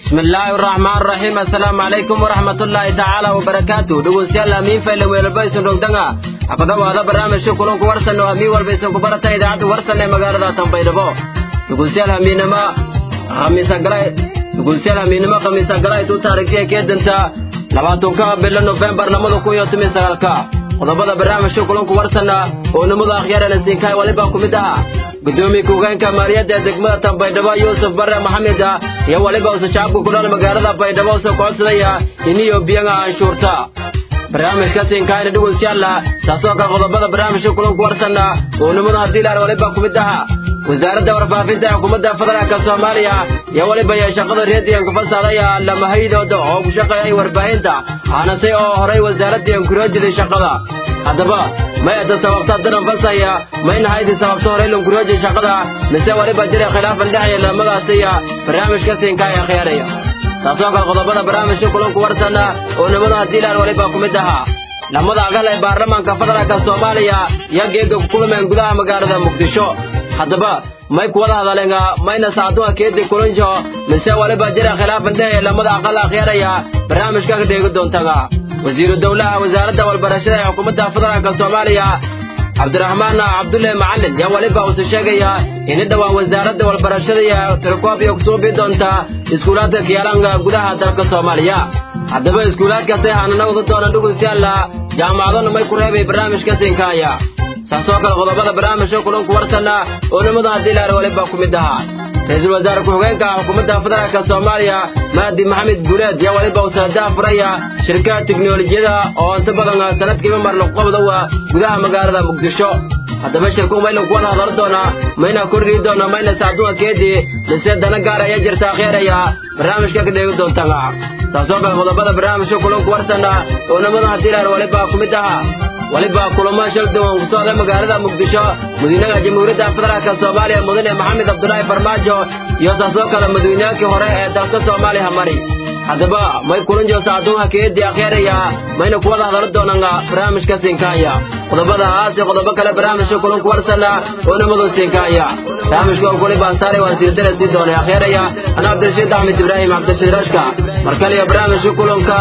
bismi illaahi araxmaan araxiim assalaamu calaykum waraxmat ullaahi tacaala wabarakaatu dhegeystayaal amiin fayle weelbaysan dhogdanga ha ku dhowaada barnaamijka kulanku warsan oo amiin walbaysan ku barata idaacadda warsan ee magaalada tanbaydhabo dhegeystayaal hamiinimo khamiisagalay dhegeystayaal hamiinimo khamiisagalay tuu taariikhtiya keedanta labaatanka bilo nofembar labada kun iyo toban sagaalka qodobada barnaamijka kulanku warsanna oo nimada akhyaarana siinkaay waliba ku mid aha gudoomiye ku-hogeenka maaliyadda ee degmada tanbaydhabo yuusuf bare maxamed iyo waliba usa shacabka ku nool magaalada baydhabo usa kocodsadaya iniyo biyaga anshuurta barnaamijka siinkaayna dhegeystayaalla taasoo kale qodobada barnaamijka kulanku warsanna oo nimada haddii laar waliba ku mid aha wasaaradda warfaafinta ee xukuumadda federaalka soomaaliya iyo weliba iyo shaqada reediyanka fasaadaya lamahayadooda oo ku shaqeeyay warbaahinta aanase oo horay wasaaraddii kuroojiday shaqada haddaba may ada sababta daran fasaya mayna haydi sababta horay lankurooji shaqada mise weliba jira khilaafan dhexaya lamadaasi iyo barnaamijka siinkaa ee khiyaaraya taasoo kale qodobada barnaamijka kulanku warsana oo nimada haddii laan waliba ku mid ahaa lamada agal ee baarlamaanka federaalka soomaaliya iyo geega ku kulmeen gudaha magaalada muqdisho haddaba may kuwada hadalenga mayna saaduha keedi kulanjo mise waliba jira khilaafan dhehe lamada aqal akhyaaraya barnaamijka ka dheegi doontaga wasiiru dowlaha wasaaradda walbarashada ee xukuumadda federaalka soomaaliya cabdiraxmaan cabdulle macalin yaa waliba uuse sheegaya ini dhowaan wasaaradda walbarashada iyo tirkoob iyo kusuubi doonta iskuulaadka kiyaalanka gudaha dalka soomaaliya haddaba iskuulaadkaasay haananagdu doonan dhugusyaalla jaamacadona may ku reebay barnaamijka siinkaaya saasoo kale qodobada barnaamijka kulanku warsanna oo nimada haddii laar waliba ku mid ahaa ra-iisul wasaare ku-xigeenka xukuumadda federaalka soomaaliya mahdi maxamed guuleed yaa waliba usaadaha furaya shirkada tiknolojiyada oo inta badan sanadkiiba mar laqobdowa gudaha magaalada muqdisho haddaba shirku maylan kuwada hadalo doonaa mayna korrii doona mayna saaduha keedii mise dana gaar ayaa jirta akheeraya barnaamijka ka dheegi doontaga saasoo kale qodobada barnaamijka kulanku warsanna oo nimada haddii laar waliba ku mid ahaa waliba kulamo shal duwan ku socda magaalada muqdisho madiinaha jamhuuriyadda federaalka soomaaliya mudane maxamed cabdulaahi farmaajo iyo taasoo kale madaweyneyaalkii hore ee dalka soomaaliya mari haddaba may kulanjo saaduha keedii akheeraya mayna kuwada hadalo doonanga barnaamijka siinkaaya qodobadahaas iyo qodobo kale barnaamijka kulanku warsana oo nimadu siinkaaya barnaamijka waliba saare waan siidare sii doonay akheeraya ana cabdirashiid axmed ibraahim cabdirashiid rashka mar kale iyo barnaamijka kulanka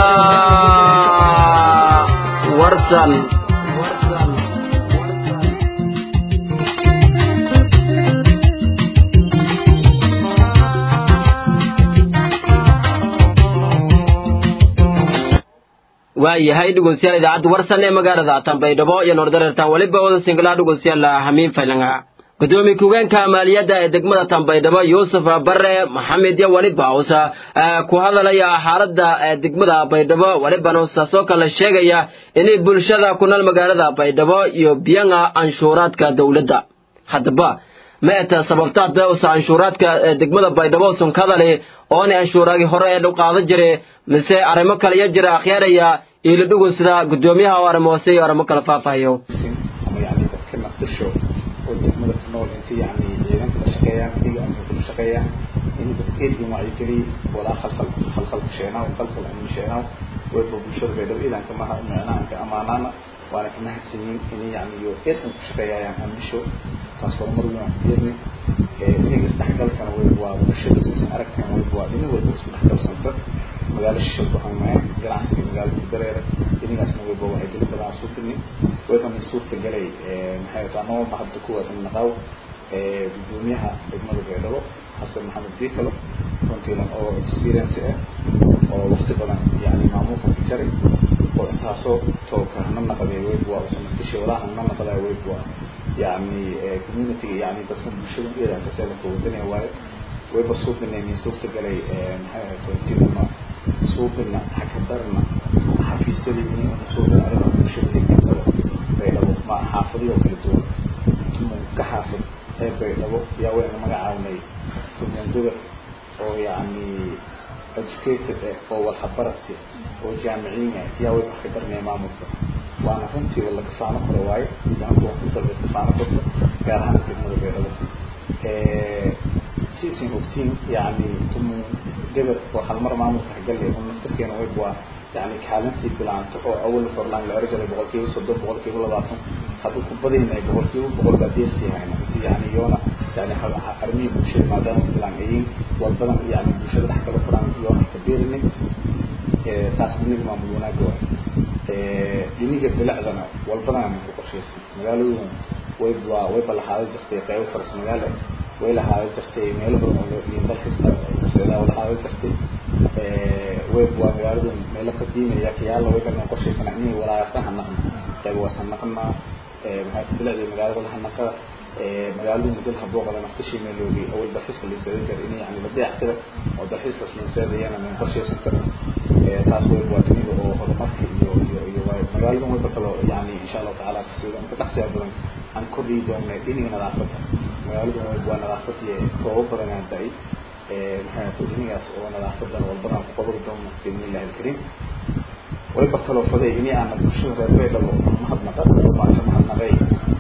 warsan waayahay dhegeystayaal idaacadda warsan ee magaalada tanbaydhabo iyo noordareertaan weliba wada singlaha dhegeystayaal hamiin faylanga gudoomiye ku-hogeenka maaliyadda ee degmada tanbaydhabo yuusuf bare maxamed iyo weliba uusa ku hadalaya xaaladda degmada baydhabo welibana saasoo kale sheegaya inay bulshada ku nool magaalada baydhabo iyo biyanga anshuuraadka dowladda haddaba ma eta sababtaada usa anshuuraadka degmada baydhabo usan ka hadali oona anshuuraagi hore ee dhow qaadan jire mise arrimo kale iyo jira akhyaaraya iila dhugun sida gudoomiyaha oo arrimo hoose iyo arrimo kale faafahayo ama yani dadka naqdisho oo degmada ku nool inta yani ciidanka la shaqeeyaan iyaga amka la shaqeeyaan in dadka eedin wacyigeliy walaa khalkhal khalkhal kusheenaw khalkhal amin sheenaw wayba bulshada baydhabo iidanka maha micnaanka amaanaana waana ka mahadsanyiin in yani iyo eedan ku shaqeeyayaan amisho taas horumar weyn aan ku yeerni inaga isdhexgalkana way waa bulshada sisan aragtan way waa dhinac walba isku dhexgalsanta magaalo shisho ku hamaya ganacsiga magaalada ku dareera inagaasna wayba waxay geli badan suufini wayba min suurta galay maxay wataa noo mahadda kuwaad naqaw gudoomiyaha degmada baydhabo xasan maxamed bikalo runtiilan oo experience ah oo waqti badan yani maamulka ku jaray oo intaasoo tooka hana naqday wayba waa usanadkishi walaa hana naqdaa wayba waa yani community yani dadka bulshada iyadan kasela kawadanaya waayo wayba suubinaynin suurta galay maxay ahayd runtiilana suubina hakadarna xafiisyadii inay una suubin arrimaha bulshada ee baydhabo baydhabo ma xaafadiyo kala duwan tumun ka xaafid ee baydhabo yaa wayna magacaabnay tumun gobol oo yani educated eh oo walhabarati oo jaamiciin ah yaa way wax ka garanaya maamulka waana runtii laga faano karo waayo nidaamka wax ku dalba faano korta gaar ahaan degmada baydhabo siisin ogtiin yani tumun gabar oo halmar maamulka hagalle un naftarkeena wayb waa yani kaalintii bilaanta oo awal forlaan la ergalay boqolkiiba soddon boqolkiiba labaatan hadda ku badayna boqolkiiba boqol baa deesi hayna inti yani yoona yani armihii bulshada maadaama filan ayin walbadan yani bulshada dhex kala furaan yoona ka beerinin taas dhiniga maamul wanaaga wa dhiniga bilicdana walbadan ama ku qorshaysan magaaladu way waa way balahaaday jirtay qaybo faras magaala way lahaaday jirtay meelo badan oo liin dalkasta seedaa lahaaday jirtay way waa magaaladu meelo qadiimaya kiyaala way kana qorshaysana inay walaayarta hanaqna qayb waasan naqnaa maxaa bilicda magaalada lahanaqada magaaladu muddo habooqada naftashi meeloogi awal dalxiiska liinseeda jira in yani la dayactira oo dalxiiskaas liinseedayana min qorshaysan karin taas way waa dunida oo horumarka iyo iyo iyo waay magaalada wayba kaloo yani insha allahu tacaala sida inta dhaqsiya badan aan kordhiyi doona dhiniga nadaafadda magaaladu waa nadaafadii roobo badan aan da-ay maxay dhinigaas oo nadaafadan walbadan ku qabari doono biidni illahi alkariim wayba kaloo faday ini aana bulshada reer baydhabo mahadnaqa maanta mahadnaqay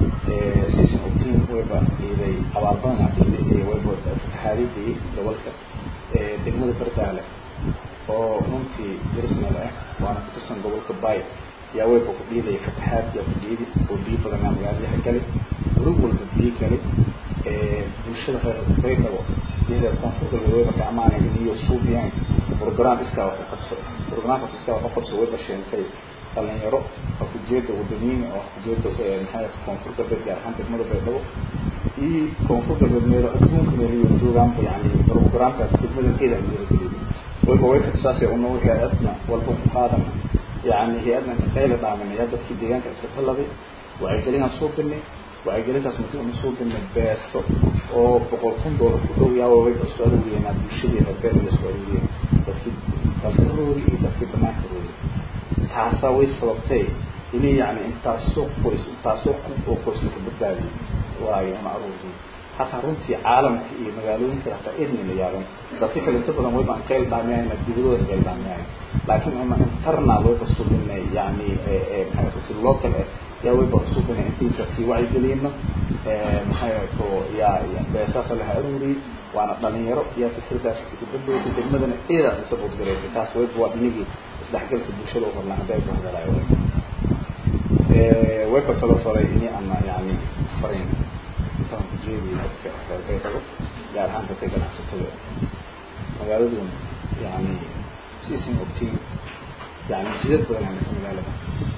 season of team wayba iiday abaalbadan iiday wayba fatahaadidii gobolka degmada bardaale oo runtii darisnal ah waana ku tirsan gobolka bay yaa wayba ku dhiidaya fatahaad yaa ku dhiidi oo biyo badanaa magaaladaha gali gurug walba biyo gali bulshada reer baydhabo iyada koonfurta wayba ka amaanay iniyo suubiyaan program iskaa wax u qabso programkaas iskaa wax u qabso wayba sheentay dhalinyaro oo kujeeda wadaniyin oo kujeeda maxay koonfur galbeed gaar ahaan degmada baydhabo iyo koonfur galbeed meelo adduunka meeliyo joogaanba yani programkaas degmada geeda aan dhiirigeliyo wayba wayka saasay unoo hay-adna walba ku qaadan yani hay-adna ka qayla dhaamin yaa dadkii deegaanka iska taladay wacyigelinaan soo binay wacyigelintaas muddo una soo binay beeso oo boqol kun doolar ku dhow yaa wayba isku aruuriyeenaa bulshadii reer beedla isku aruuriyeen dadkii dalkaroodi iyo dadkii banaanka roodi taasaa way sababtay inay yani intaasoo qoys intaasoo kun oo qoys laka badbaadiyay waayo ama aruuriyo hataa runtii caalamka iyo magaalooyinka hataa idni la yaaban dadka kale inta badan wayba aan qayl dhaamiyayna dibadooda qayl dhaamiyayn laakiin ama internal wayba subinay yani maxay si local ah yaa wayba subinay intii dadkii wacyigelino maxay to yaa beesaasa laha aruuriyay waana dhalinyaro yaa fikradaas gabadhooda degmadana eeda support gareysay taas wayba waa dhinigii isdhexgalka bulshada u horlaan hadday ku hadalaayo wayba kaloo faray ini ama yani farayn intaan ku jeediyo dadka reer baydhabo gaar ahaan dadka ganacsatada magaaladun yani season of team yani jidad badan aan magaalada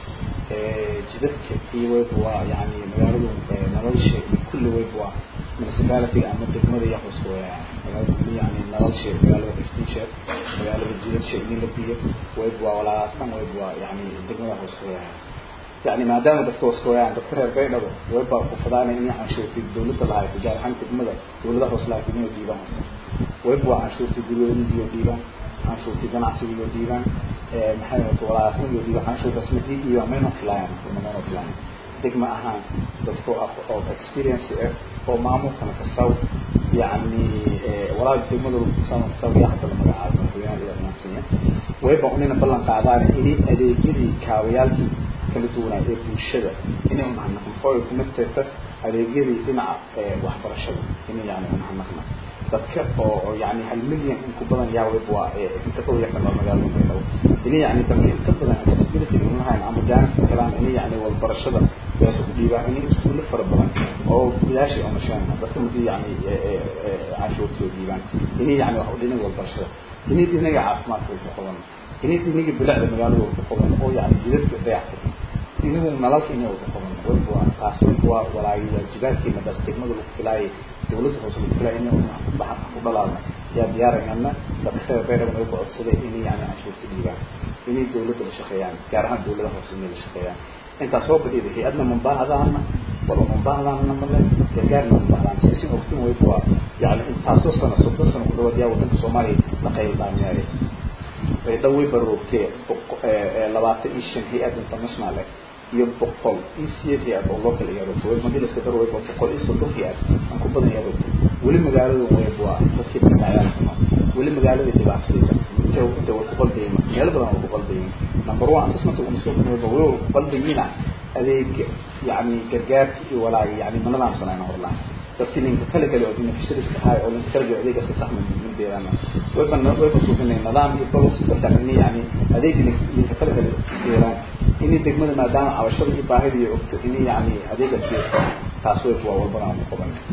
jidadka iyo wayba waa yani magaaladu nolosha kulli wayba waa municipality ama degmada iyo hoos weeyaan magaalada yani nolosha magaalada iftiinsha magaalada jidadka in la biyo wayba waa walaalaastan wayba waa yani degmada hoos weeyaan يعني ما دام dadka waskooyaan dadka reer baydhabo wayba ku fadaanay in canshuurtii dawladda lahayd gaar ahaan degmada dawladda hoos lahayd inay dhiibaan wayba waa canshuurtii guryoodii iyo dhiibaan canshuurtii ganacsiga iyo dhiibaan maxay wato walaalaasna iyo dhiibaan canshuurtaas madii dhiibaan mayno filaayaan mayno filaayaan degma ahaan dadka oo experience ah oo maamulkana kasaw يعني ولا degmada kusan kasaw yaa hadda la magacaabo madaxweynaha iyo dhammaansiiya wayba unina ballan qaadaan inay adeegyadii kaabayaalkii kala duwanaa ee bulshada inay umahadnaqno oo ay kuma teeta adeegyadii dhinaca waxbarashada inay yani umahadnaqno dadka oo yani hal milyan in ku badan yaa wayba waa inta ka yaqaan waa magaalada baydhabo inay yani dadka inta badan accessibility in lahayn ama jaaniska kalaan inay yani walbarashada beesa ku dhiibaan inay iskuulo fara badan oo bilaashay oo nashaan dadka madii yani canshuurtoo dhiibaan inay yani wax dhinaga walbarashada inay dhinaga caafimaadka ku qaban inay dhinaga bilicda magaalada ku qaban oo yani jidadka dayactir inagu nalalka inay wada qaban wayba waa taas wayba waa walaayo waajibaadkii madaas degmada lagu filaayay dawladda hoose lagu filaayay inay baxa ku dhalaadna yaa diyaarayana dadka reer baydhabo way ku codsaday inay yani canshuurta dhiibaan inay dawladda la shaqeeyaan gaar ahaan dawladaha hoose inay la shaqeeyaan intaas soo badhida hay-adna mambaahdaana wala mambaahdaana male gargaarna mambahdaan sisin ogtin wayba waa yani intaasoo sano soddon sano ku dhawaad yaa wadanka soomaaliya la qayl dhaamiyaaya baydhabo way baroogtee labaatan iyo shan hay-ad international ah iyo boqol iyo sideed hay-ad oo local ayaa rogtay way madii laska daro wayba boqol iyo soddon hay-ad aan ku badan ayaa rogtay weli magaalada wayba waa dadkii barkacyaal xumo weli magaalada dhibaatadaysa inta inta way ku qalbayeen meelo badan way ku qalbayeen number one assessment una soo kunayba way ku qalbayina adeeg yani gargaarka iyo walaagi yani ma nadaamsanayna horlaan dadkii ninka kala gale oo beneficiaries ahay oo ninka kala gale adeega si sax min deedaana wayba wayba suufinay nidaam iyo policy dadkaas inay yani adeega ninka kala gale deedaan inay degmada maadaama cabashada iyo baahida iyo ogto inay yani adeega siiso taas wayba waa walbana aan ku qabanay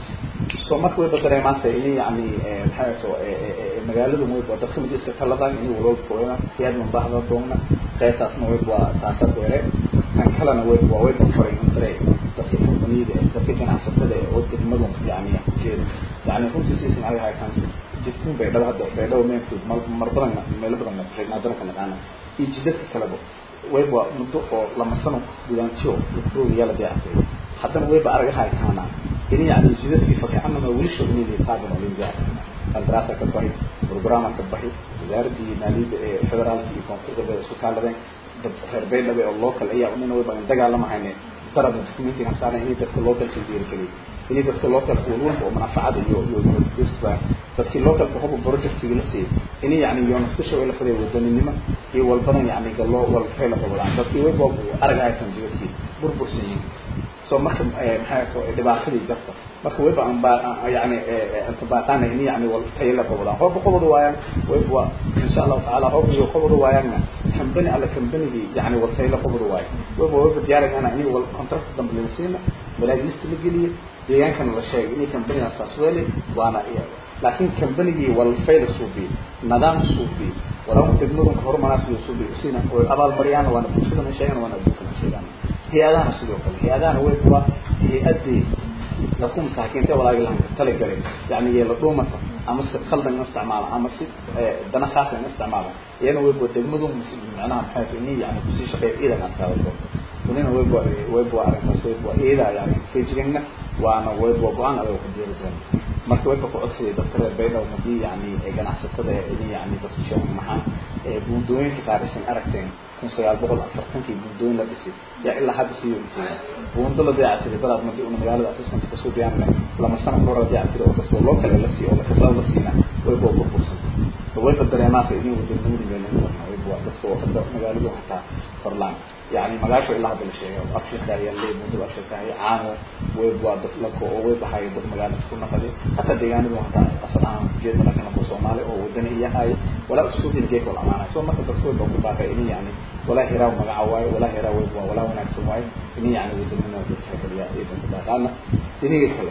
so marka wayba dareemaasa ini yani maxay to magaaladu wayba dadka mid iska taladan ini walooda kooyana iyadman bahda doona qaybtaasna wayba waa taasa beere tan kalena wayba waa wayba faray dare dadka kompaniyada dadka ganacsatada oo degmadu yani jeeda yani runtii siisan aga haytaan jidkun baydhabo hadda baydhabo meenfood mar badan meelo badan haddana ka naqaana iyo jidadka kaleba wayba muddo oo lama sano gudaantiyo lafroogayaa la dayactay haddana wayba araga haytaana ini yani jidadkii fakacanama weli shognayna taagan oo laga qandaraasa ka baxi programa ka baxi wasaaradii maaliyadda ee federaalka iyo koonfurta bay isku kaaladeen dad reer baydhabo oo local ayaa unina wayba dagaalamahayne daraba documentiga saara inay dadka localka dhiirigeliyay inay dadka localka walwalba oo manafacada iyo iyo isba dadkii localka hoba projectiga la siiyay inay yani iyo naftisha way la faday wadaninimo iyo walbadan yani gallo walfay la qabadaan dadkii wayba arag haysan jidadkii burbursan yihiin so marka maxay soo dhibaatadii jirta marka wayba aan baa yani inta baaqaana in yani wal tayo la qabadaan hooba qabada waayaan wayba insha Allah taala hooba iyo qabada waayaanna company alla company yani wal tayo la qabada waay wayba wayba diyaarayna in wal contract dambe la siina walaagista la geliyo deegaankana la sheegay inay company asaas weeli waana laakiin companygii wal fayl suubi nidaam suubi walaw degmadu horumaraas iyo suubi sina oo abaal mariyaan waana bulshada sheegan waana adduunka sheegan hay-adahana sidoo kale hay-adahana way kuwa hay-adii dadku masaakiinta walaagi lahan talagalay yani yeela dhuumata ama si qaldan in isticmaala ama si dana khaasa in isticmaala iyana way kuwa degmadu macnaha maxay tahay inay yani kusii shaqeeya iidan aad qaada doonto unina way kuwa way kuwa arrintaas way kuwa iyada yani fejiganna waana way kuwa go-aan adag ku jeeri doona marka way ka ku codsiday dadka reer baydhabo hadii yani ganacsatada in yani dadku sheegan maxaa buundooyinka qaarisan aragteen kun sagaal boqol afartankii buundooyin la dhisay yaa ilaa hadda sii wentay buundo la dayactiray daraad madi una magaalada assistant kasoo diyaarina lama sano kahor la dayactiray oo dadka loo kale la siiyo oo lakasaba la siina way kuwa burbursan so wayba dareemaasa idin wadanimadi meelensarna wayba dadka oo hadda magaaladu hataa farlaan يعني مقاشو إلا هذا الشيء أبشر يلي منذ أبشر كاهي عانو ويبوا دفلكو أو ويبوا هاي دف مقالة تكون نقدي حتى ديانو حتى أصلا جيد من لكنا كو سومالي أو ودني هي هاي ولا أسود الجيك ولا معنا سو ما تدخل لو كنت إني يعني ولا هراو مقعواي ولا هراو ويبوا ولا هناك سمواي إني يعني ودن من ودن حكا ليا إذن كدا قالنا إني كلا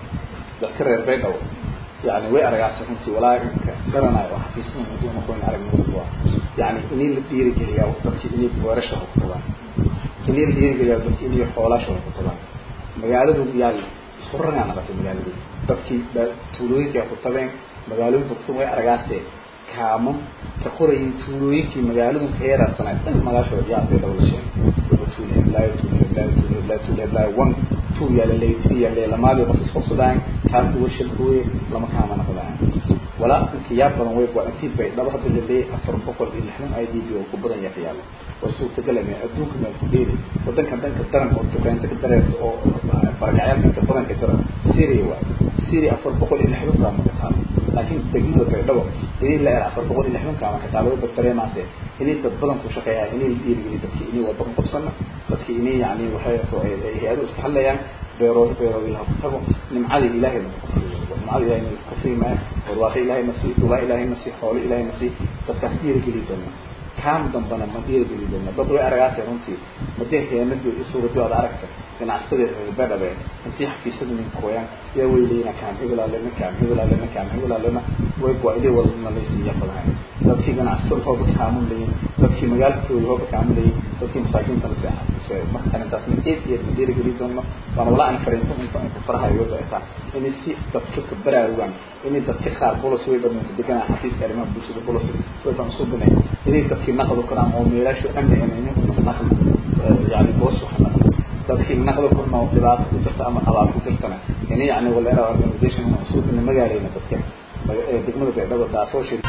ذكر البيت أو يعني وي أرجع سكنتي ولا كرنا وحفيسنا مدون كون أرجع نقول يعني إني اللي بيري كليا وقتي إني بورشة وقتها إني اللي بيري كليا وقتي إني حولاش وقتها مقالة يعني سرنا أنا بتي مقالة dadkii tuulooyinka ku tabeen magaalooyinka ku way aragaasay kaamam ka qorayay tuulooyinkii magaaladu ka yaraasanayd dhan magaashooda yaa bay dawlasheen waba tuule laa tuule laa tuule laa tuule laa wan tuul yaa la leeytay yaa la lamaadi qof isqabsadaan kaan kuwa shirkooye lama kaama naqdaan walaa inka yaa badan way waa intii bay dhaba hadda la leeyahay afar boqol iyo lixdan i d b oo ku badan yahay yaalo oo suurtagal ah adduunka meel ku dheeri wadanka dhanka daran oo dukaanta ka dareerta oo barakacyaalka ka badan ka daran syria waa syria afar boqol iyo lixdan kaa maka taalo laakiin degmada baydhabo inay la era afar boqol iyo lixdan kaa maka taalo way dareemaase inay dad badan ku shaqeeyaan inay la dhiirigeliyo dadkii inay wada ku qabsana dadkii inay yani waxay to hay-ado iska hadlayaan beerood beerood ilaha ku tago nimcadii ilaahay lagu kufriyo nimcada ilaahay lagu kufriyo maayo barwaaqo ilaahay na sii dhulaa ilaahay na sii xoolo ilaahay na sii dadkaas dhiirigeli doona kaam dambana ma dhiirigeli doona dad way aragaase runtii madee heenadii iyo suuradii aad aragta ganacsatada badhabe intii xafiisyada ninka hooyaan yaa weyleyna kaam hebelaalena kaam hebelaalena kaam hebelaalena way waa ilay wala nalaysiiya fadahay dadkii ganacsatada hooba kaamun layin dadkii magaalkooda hooba kaamun layin dadkii masaakiinta nase marka arrintaas mid eed eed ma dhiirigeli doono waana walaa aan fariinto inta aan ku farahayo way baitaa inay si dadka ka baraarugaan inay dadka qaar bolos way badan ku deganaa xafiiska arrimaha bulshada bolos way baan usoo binay inay dadkii naqdo karaan oo meelaashu amni ama inay naqdo yani boos waxa naqdo dadkii naqdo korna oo dhibaato ku jirta ama abaal ku jirtana inay yani walera organization una usoo binay magaaleyna dadka degmada baydhabo taasoo shir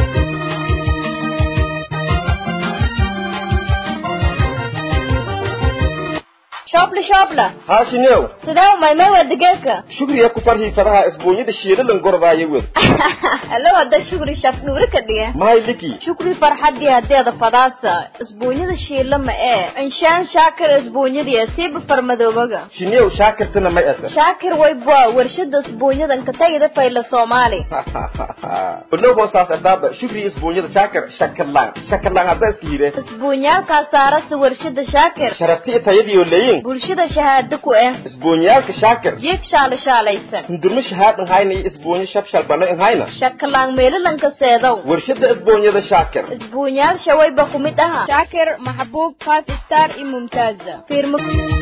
shoobla shoobla haashinew sidee umaymay waa digaagga shugriya ku farhii fadaha isbuunyada shiilalan gordaayo wed allo hadda shukri shaf dhuuri ka dhige mahay liki shukri farxadii hadeeda fadaasa isbuunyada shiila ma ee inshaan shaakir isbuunyadii siiba farmadoobaga shinew shaakirtana may asa shaakir wayba warshada isbuunyadan ka tagida fayla soomaali ologoo saas ardaaba shugriya isbuunyada shaakir shakarlaan shakarlaan hadda iska hire isbuunyaalkaa saarasa warshada shaakir sharafti tayadiyo leeyin bulshada shahaado ku eh isbuunyaalka shaakir jiif shaala shaalaysan hundurmo shahaadan hayna iyo isbuunyo shabshal bana in hayna shakalaan meelalanka seedow warshada isbuunyada shaakir isbuunyaal shawayba ku mid aha shaakir maxbuub five star iyo mumtaaza fiirmo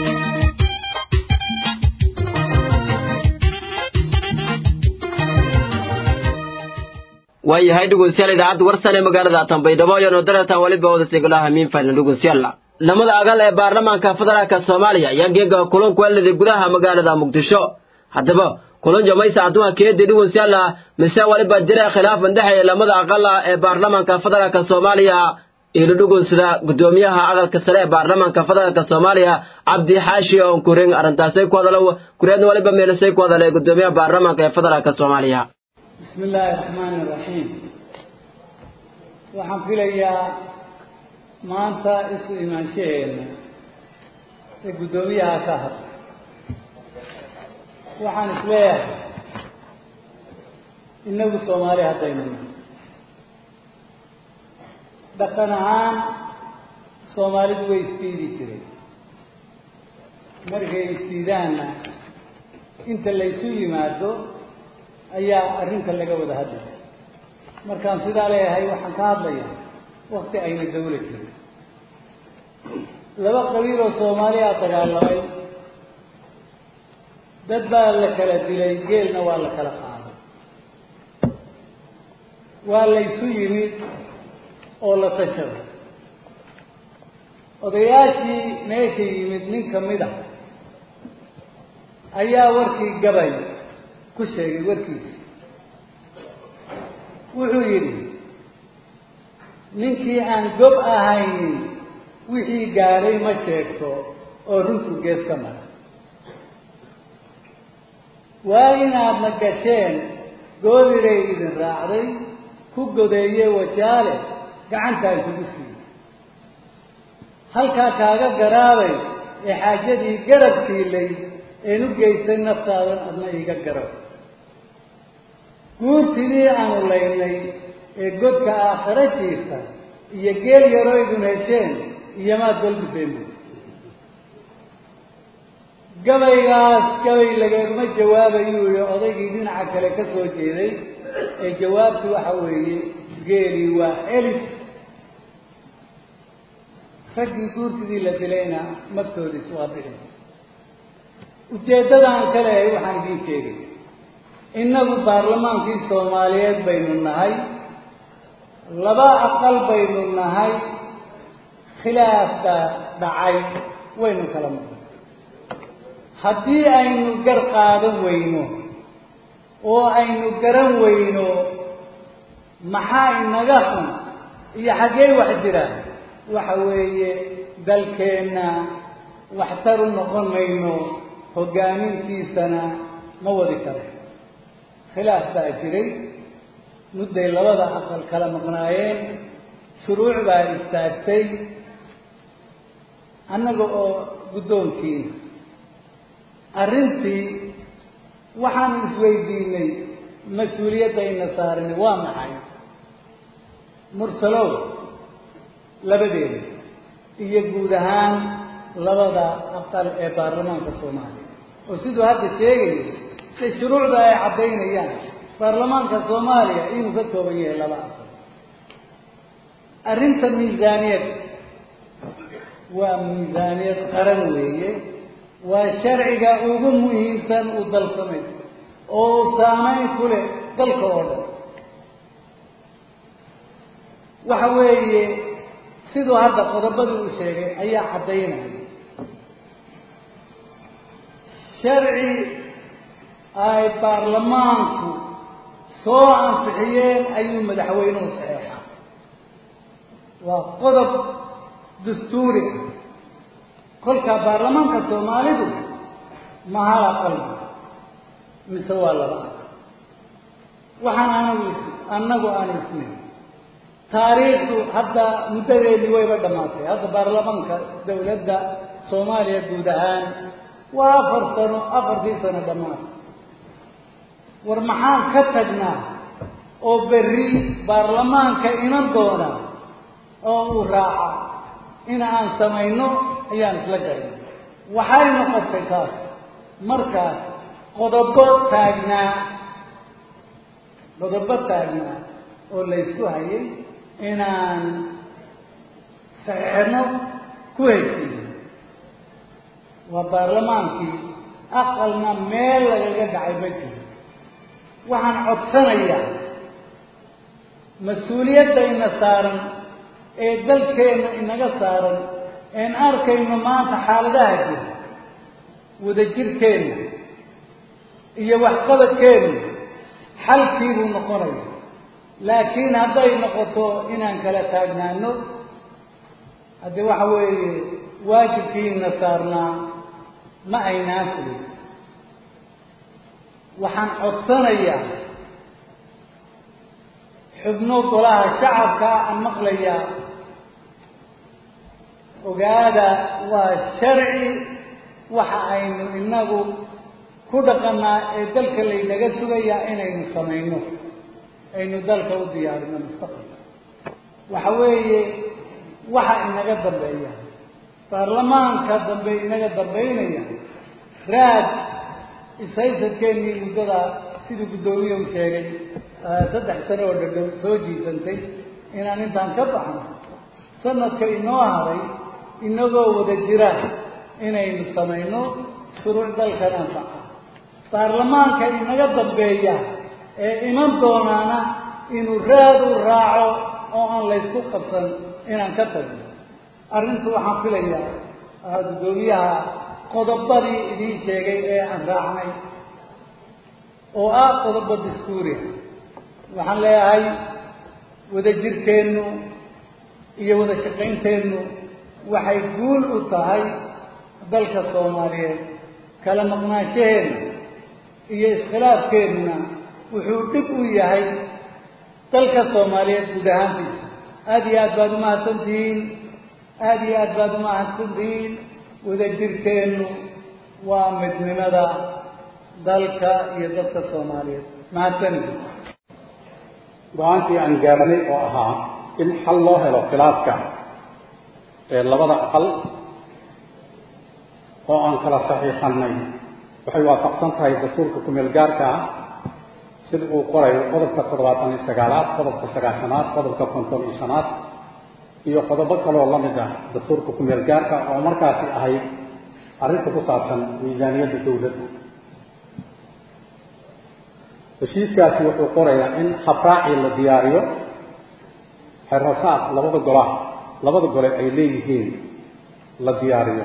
waayahay dhegeystayaal idaacadda warsan ee magaalada tanbaydhabo iyo nodaratan weliba wada sigalaha miin faylan dhegeystayaal lamada agal ee baarlamaanka federaalka soomaaliya ayaa geega kulanku weliday gudaha magaalada muqdisho haddaba kulan jamaysa adduunka keedi dhegeystayaal mise weliba jira khilaaf indhexeeya lamada aqal ee baarlamaanka federaalka soomaaliya ilo dhegeysada gudoomiyaha aqalka sare ee baarlamaanka federaalka soomaaliya cabdi xaashi oon kurin arrintaasay ku hadalo kureedna weliba meelisay ku hadalay gudoomiyaha baarlamaanka ee federaalka soomaaliya bismi illaahi raxmaani iraxiim waxaan filayaa maanta isu imaanshaheena ee guddoomiyaha ka hadla waxaan isleeyahay innagu soomaali haddaynu nahay dhaqan ahaan soomaalidu way isdiidi jireen markay isdiidaanna inta laysu yimaado ayaa arrinta laga wada hadlaya markaan sidaa leeyahay waxaan ka hadlayaa wakti ayna dawla jirin laba qabiil oo soomaaliya dagaalamay dad baa la kala dilay geelna waa la kala qaaday waa laysu yimid oo la tashaday odayaashii meesha yimid nin ka mid a ayaa warkii gabay ku sheegay warkiisa wuxuu yidhi ninkii aan gob ahaynin wixii gaadhay ma sheegto oo runtuu gees ka mara waa inaadna gasheen goodiray idin raacday ku godeeye wajaale gacantaan kugu siiyey halkaa kaaga garaabay ee xaajadii garab kiilay een u geystay naftaadan adna iiga garab guurtidii aanu laynay ee godka aakhare jiirta iyo geel yaroo idin hesheen iyomaad golgudeen bu gabaygaas gabay lageegma jawaabayuu yihi odaygii dhinaca kale ka soo jeeday ee jawaabtu waxa weeye geelii waa celis raggii guurtidii la dilayna magtoodiis waa bixi ujeeddadaan ka leehay waxaan idiin sheegay innagu baarlamaankii soomaaliyeed baynu nahay laba aqal baynu nahay khilaafka dhacay waynu kala maqnay haddii aynu gar qaadan weyno oo aynu garan weyno maxaa inaga xun iyo xaggee wax jiraan waxa weeye dalkeenna waxtar u noqon mayno hoggaamintiisana ma wadi karo khilaaf baa jiray mudday labada aqal kala maqnaayeen shuruuc baa istaagtay annaga oo guddoonkii arrintii waxaanu isweydiinay mas-uuliyaddayna saaranay waa maxay mursalow labadeeda iyo guud ahaan labada aqal ee baarlamaanka soomaaliya oo siduu hadda sheegayo se shuruucda ay caddaynayaan baarlamaanka soomaaliya inuu ka kooban yahay laba aqal arrinta miisaaniyad waa miisaaniyad qaran weeye waa sharciga ugu muhiimsan uu dal samaysto oo uu saameyn ku leh dalka oo dhan waxa weeye siduu hadda qodobadii uu sheegay ayaa caddaynaya sharci ay baarlamaanku soo ansixiyeen ayuu madaxweynuhu saxeexaa waa qodob dastuuri ah kolkaa baarlamaanka soomaalidu mahal aqalba mise waa laba aqal waxaan anagu is annagu aan isnayn taariikhdu hadda muddadeedii wayba dhammaatay hadda baarlamaanka dawladda soomaaliya guud ahaan waa afar sano afartii sano dhammaatay war maxaan ka tagnaa oo berri baarlamaanka iman doona oo uu raaca in aan samayno ayaan isla garan waxay noqotay taas markaas qodobo taagnaa qodobo taagnaa oo laysku hayay inaan saxeexno ku heshiiyo waa baarlamaankii aqalna meel lagaga dhacay ma jiro waxaan codsanayaa mas-uuliyadda ina saaran ee dalkeenna inaga saaran een arkayno maanta xaaladaha jira wadajirkeenna iyo waxqabadkeenna xalkii buu noqonaya laakiin hadday noqoto inaan kala taagnaano haddii waxa weeye waajibkiina saarnaa ma aynaan fulin waxaan codsanayaa xubno golaha shacabka aan maqlayaa ogaada waa sharci waxa aynu inagu ku dhaqanaa ee dalka laynaga sugayaa inaynu samayno aynu dalka u diyaarino mustaqbalka waxa weeye waxa inaga dambeeya baarlamaanka dambe inaga dambaynaya raad ishaysadkeennii muddada siduu guddoomiye u sheegay saddex sano oo dhadhow soo jiisantay inaan intaan ka baxno sanadka inoo haray inagoo wada jira inaynu samayno shuruuc dalkan anfaca baarlamaanka inaga dambeeya ee iman doonaana inuu raad u raaco oo aan laysku qabsan inaan ka tagno arrintu waxaan filayaa guddoomiyaha qodobadii idiin sheegay ee aan raacnay oo ah qodobo dastuuriya waxaan leeyahay wadajirkeennu iyo wada shaqaynteennu waxay guul u tahay dalka soomaaliyeed kala maqnaanshaheenna iyo iskhilaafkeennuna wuxuu dhib u yahay dalka soomaaliyeed guud ahaantiisa aada iyo aad baad umahadsantihiin aada iyo aad baad umahadsantihiin wadajirkeennu waa midnimada dalka iyo dadka soomaaliyeed mahadsanid go-aankii aan gaarnay oo ahaa in xal loo helo khilaafka ee labada aqal oo aan kala saxiixanay waxay waafaqsan tahay dastuurka kumeel gaarka ah sida uu qorayo qodobka toddobaatan iyo sagaalaad qodobka sagaashanaad qodobka konton iyo shanaad iyo qodobo kaleoo la mid ah dastuurka kumeel gaarka oo markaasi ahayd arrinta ku saabsan miisaaniyadda dawladda heshiiskaasi wuxuu qorayaa in habraaci la diyaariyo xerasaad labada golaha labada gole ay leeyihiin la diyaariyo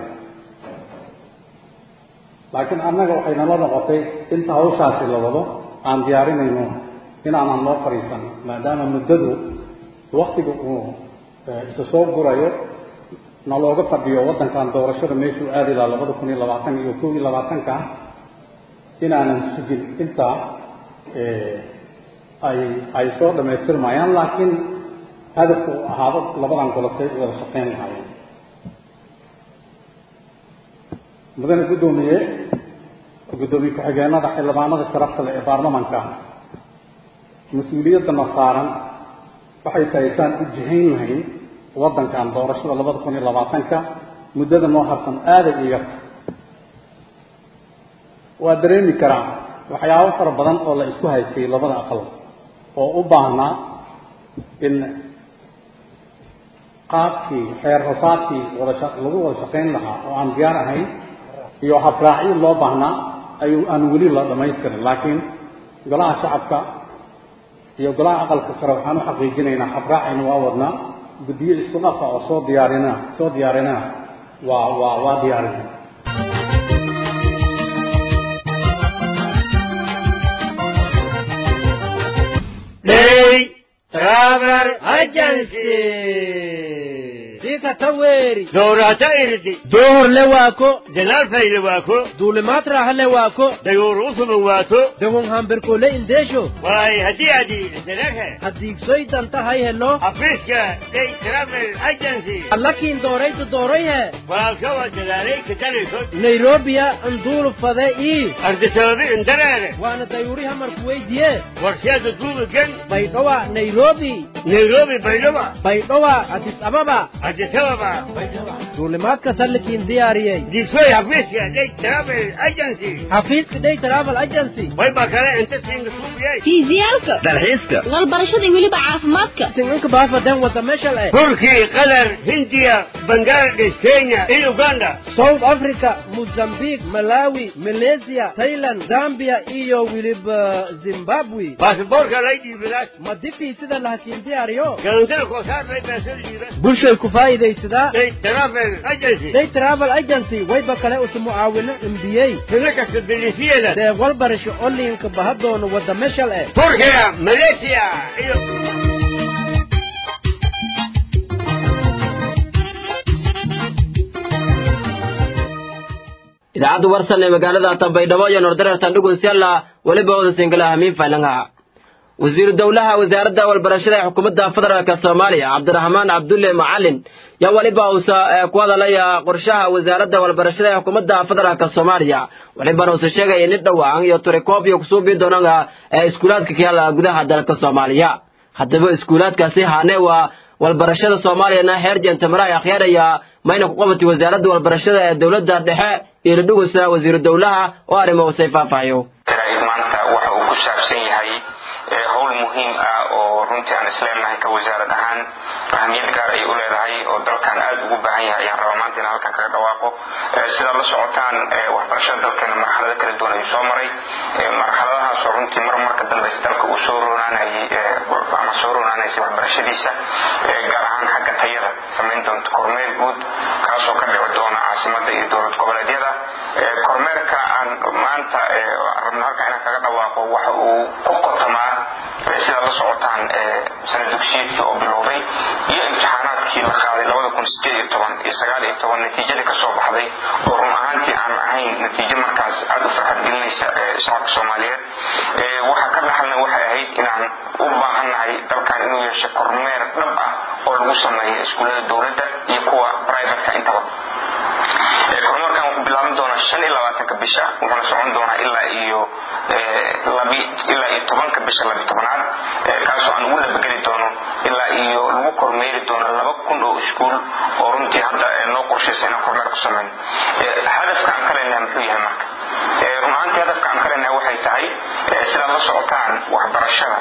laakiin annaga waxay nala noqotay inta hawshaasi la wado aan diyaarinayno inaanan loo fadhiisan maadaama muddadu waktiga uu isa soo gurayo na looga fadhiyo waddankan doorashada meeshuu aadi lahaa labada kun iyo labaatan iyo kow iyo labaatanka inaanan sugin intaa ay ay soo dhamaystirmayaan laakiin hadafku uu ahaado labadan golosay u wada shaqayn lahaayeen mudane guddoomiye guddoomiye ku-xigeenada xildhibaanada sharafta leh ee baarlamanka mas-uuliyaddana saaran waxay tahay saan u jihayn lahayn waddankan doorashada labada kun iyo labaatanka muddada noo harsan aaday u yarta waa dareemi karaa waxyaabo fara badan oo la isku haystay labada aqal oo u baahnaa in qaabkii xeer rasaadkii wada lagu wada shaqayn lahaa oo aan diyaar ahayn iyo habraacyo loo baahnaa ayuu aan weli la dhamaystirin laakiin golaha shacabka iyo golaha aqalka sare waxaan u xaqiijinaynaa habraacayna waa wadnaa guddiyo isku dhafa oo soo diyaarina soo diyaarinana waa waa waa diyaarina Day Travel Agency. Sika taweri. Doorata irdi. Door le waako. Jalaal fayle waako. Duulimaad raaxa le waako. Dayoor usuma waato. Dahun hambirkoole indeesho. Waay haddii adi isdalaghe. Haddiigsoy danta hay helo. Afriiska Day Travel Agency. Allakiin doorayta doorayhe. Walaalka waa dadaalay ka talayso. Nairobiya anduulu fade ii. Ardisababi indareere. Waana dayuuriha markuweydiye. Warsheeda duuba gen. Baydhowa Nairobi. Nairobi Baydhaba. Baydhowa Addis Ababa. Addis adisababa duulimaadka sallikiin diyaariyey disoy xafiiska day travel agency xafiiska day travel agency wayba kale inta siinga suubiyey fiisiyaalka dalxiiska walbarashada iyo weliba caafimaadka sincinka baafadan wada meshal eh turki qatar hindiya bangladesh kenya iyo uganda south africa mozambique malawi malaysia thailand zambia iyo weliba zimbabwe baasaboorka lay dhiibadaas ma difii sida lahakiin diyaariyo galantada koosaar lay baasada dhiibas bulshay ku faa'iidaysadaa day travel agency day travel agency wayba kale usu mucaawino imbiyey tino kasta delisiyeeda deeq walbarasho onlinka bahadoono wada meshal eh turkiya malaysia iyo idaacadda warsan ee magaalada tambaydhabo iyo nordareertan dhugunsyalla weliba wada singala hamiin faylangaha wasiiru dowlaha wasaaradda walbarashada ee xukuumadda federaalka soomaaliya cabdiraxmaan cabdulle macalin yaa weliba uusa ku hadalaya qorshaha wasaaradda walbarashada ee xukuumadda federaalka soomaaliya welibana uusa sheegaya nin dhowaan iyo turikoob iyo kusuubii doonanga ee iskuulaadka kayaala gudaha dalka soomaaliya haddaba iskuulaadkaasi haane waa walbarashada soomaaliyana heer jentamara ay akhyaaraya mayna ku qabatay wasaaradda walbarashada ee dowladda dhexe iyo ladhugusa wasiiru dowlaha oo arrimo usay faahfaahiyo maanta waxa uu ku saabsan yahay howl muhiim ah oo runtii aan isleenahay ka wasaarad ahaan ahamiyad gaar ay u leedahay oo dalkan aad ugu baahan yahay ayaan rabaa maanta in halkan kaga dhawaaqo sidaad la socotaan waxbarashada dalkeena marxalado kala duwan ayuu soo maray marxaladahaasoo runtii mar marka dambeysa dalka uu soo roonaanayay ama soo roonaanaysay waxbarashadiisa gaar ahaan xagga tayada samayn doonta kormeer guud kaasoo ka dhici doona caasimada iyo dowlad goboleedyada kormeerka aan maanta rabno halkan inaan kaga dhawaaqo waxa uu ku qotamaa sidaad la socotaan sana dugsiyeedkii oo bilowday iyo imtixaanaadkii la qaaday labada kun sideed iyo toban iyo sagaal iyo toban natiijadii kasoo baxday oo run ahaantii aan ahayn natiijo markaas aada u farxad gelinaysa shacabka soomaaliyeed waxaa ka dhaxalna waxay ahayd inaan u baahannahay dalkan inuu yeesho kormeer dhab ah oo lagu sameeyo iskuullada dowladda iyo kuwa privatka intaba kormeerkan wuxuu bilaaban doonaa shan iyo labaatanka bisha wuxuuna socon doonaa ilaa iyo labi ilaa iyo tobanka bisha labi tobanaad kaasoo aan ugu labageli doono ilaa iyo lagu kormeeri doono laba kun oo iskuul oo runtii hadda noo qorshaysa inaan kormeer ku sameyno hadafka aan ka leenahay muxuu yahay marka run ahaantii hadafka aan ka leenahay waxay tahay sidaad la socotaan waxbarashada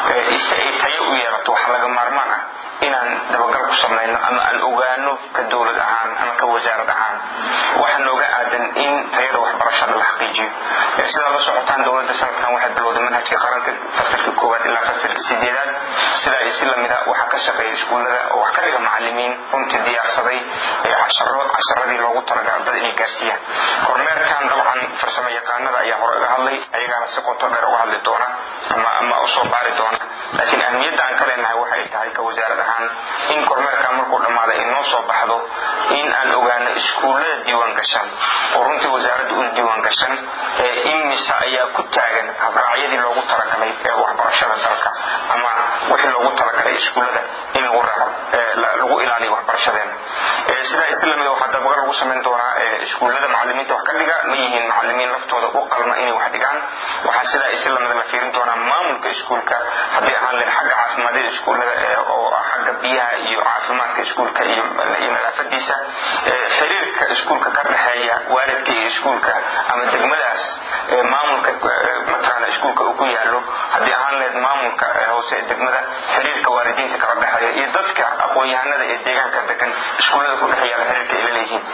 si ay tayo u yeelato waxaa laga maarmaan ah inaan dabagal ku samayno ama aan ogaano ka dowlad ahaan ama ka wasaarad ahaan waxaa nooga aadan in tayada waxbarashada la xaqiijiyo sidaad la socotaan dowladda sanadkan waxay bilowday manhajka qaranka fasalka koowaad ilaa fasalka sideedaad sidaa iyo si lamida waxaa ka shaqeeya iskuullada oo wax ka dhiga macalimiin runtii diyaarsaday casharo casharadii loogu talagalay ardada inay gaarsiiyaan kormeerkan dabcan farsamo yaqaanada ayaa hore uga hadlay ayagaana si qoto dheer uga hadli doona ama ama usoo baari doona laakiin ahmiyadda aan ka leenahay waxay tahay ka wasaarad ahaan in kormeerkan markuu dhammaaday ay noo soo baxdo in aan ogaano iskuullada diiwaan gashan oo runtii wasaaradda u diiwaan gashan imisa ayaa ku taagan habraacyadii loogu talagalay ee waxbarashada dalka ama wixii loogu talagalay iskuullada in lagu raaco lagu ilaaliyo waxbarashadeena sidaa isi lamida waxaa dabagal lagu samayn doonaa iskuullada macalimiinta wax ka dhiga ma yihiin macalimiin laftooda u qalma inay wax dhigaan waxaa sidaa isi lamida la fiirin doonaa maamulka iskuulka haddii ahaan leed xagga caafimaadada iskuullada oo xagga biyaha iyo caafimaadka iskuulka iyo nadaafadiisa xiriirka iskuulka ka dhexeeya waalidka iyo iskuulka ama degmadaas maamulka mataqaana iskuulka uu ku yaalo haddii ahaan leed maamulka hoose ee degmada xiriirka waalidiinta kala dhexeeya iyo dadka aqoon-yahanada ee deegaanka degan iskuullada ku dhex yaala xiriirka ay la leeyihiin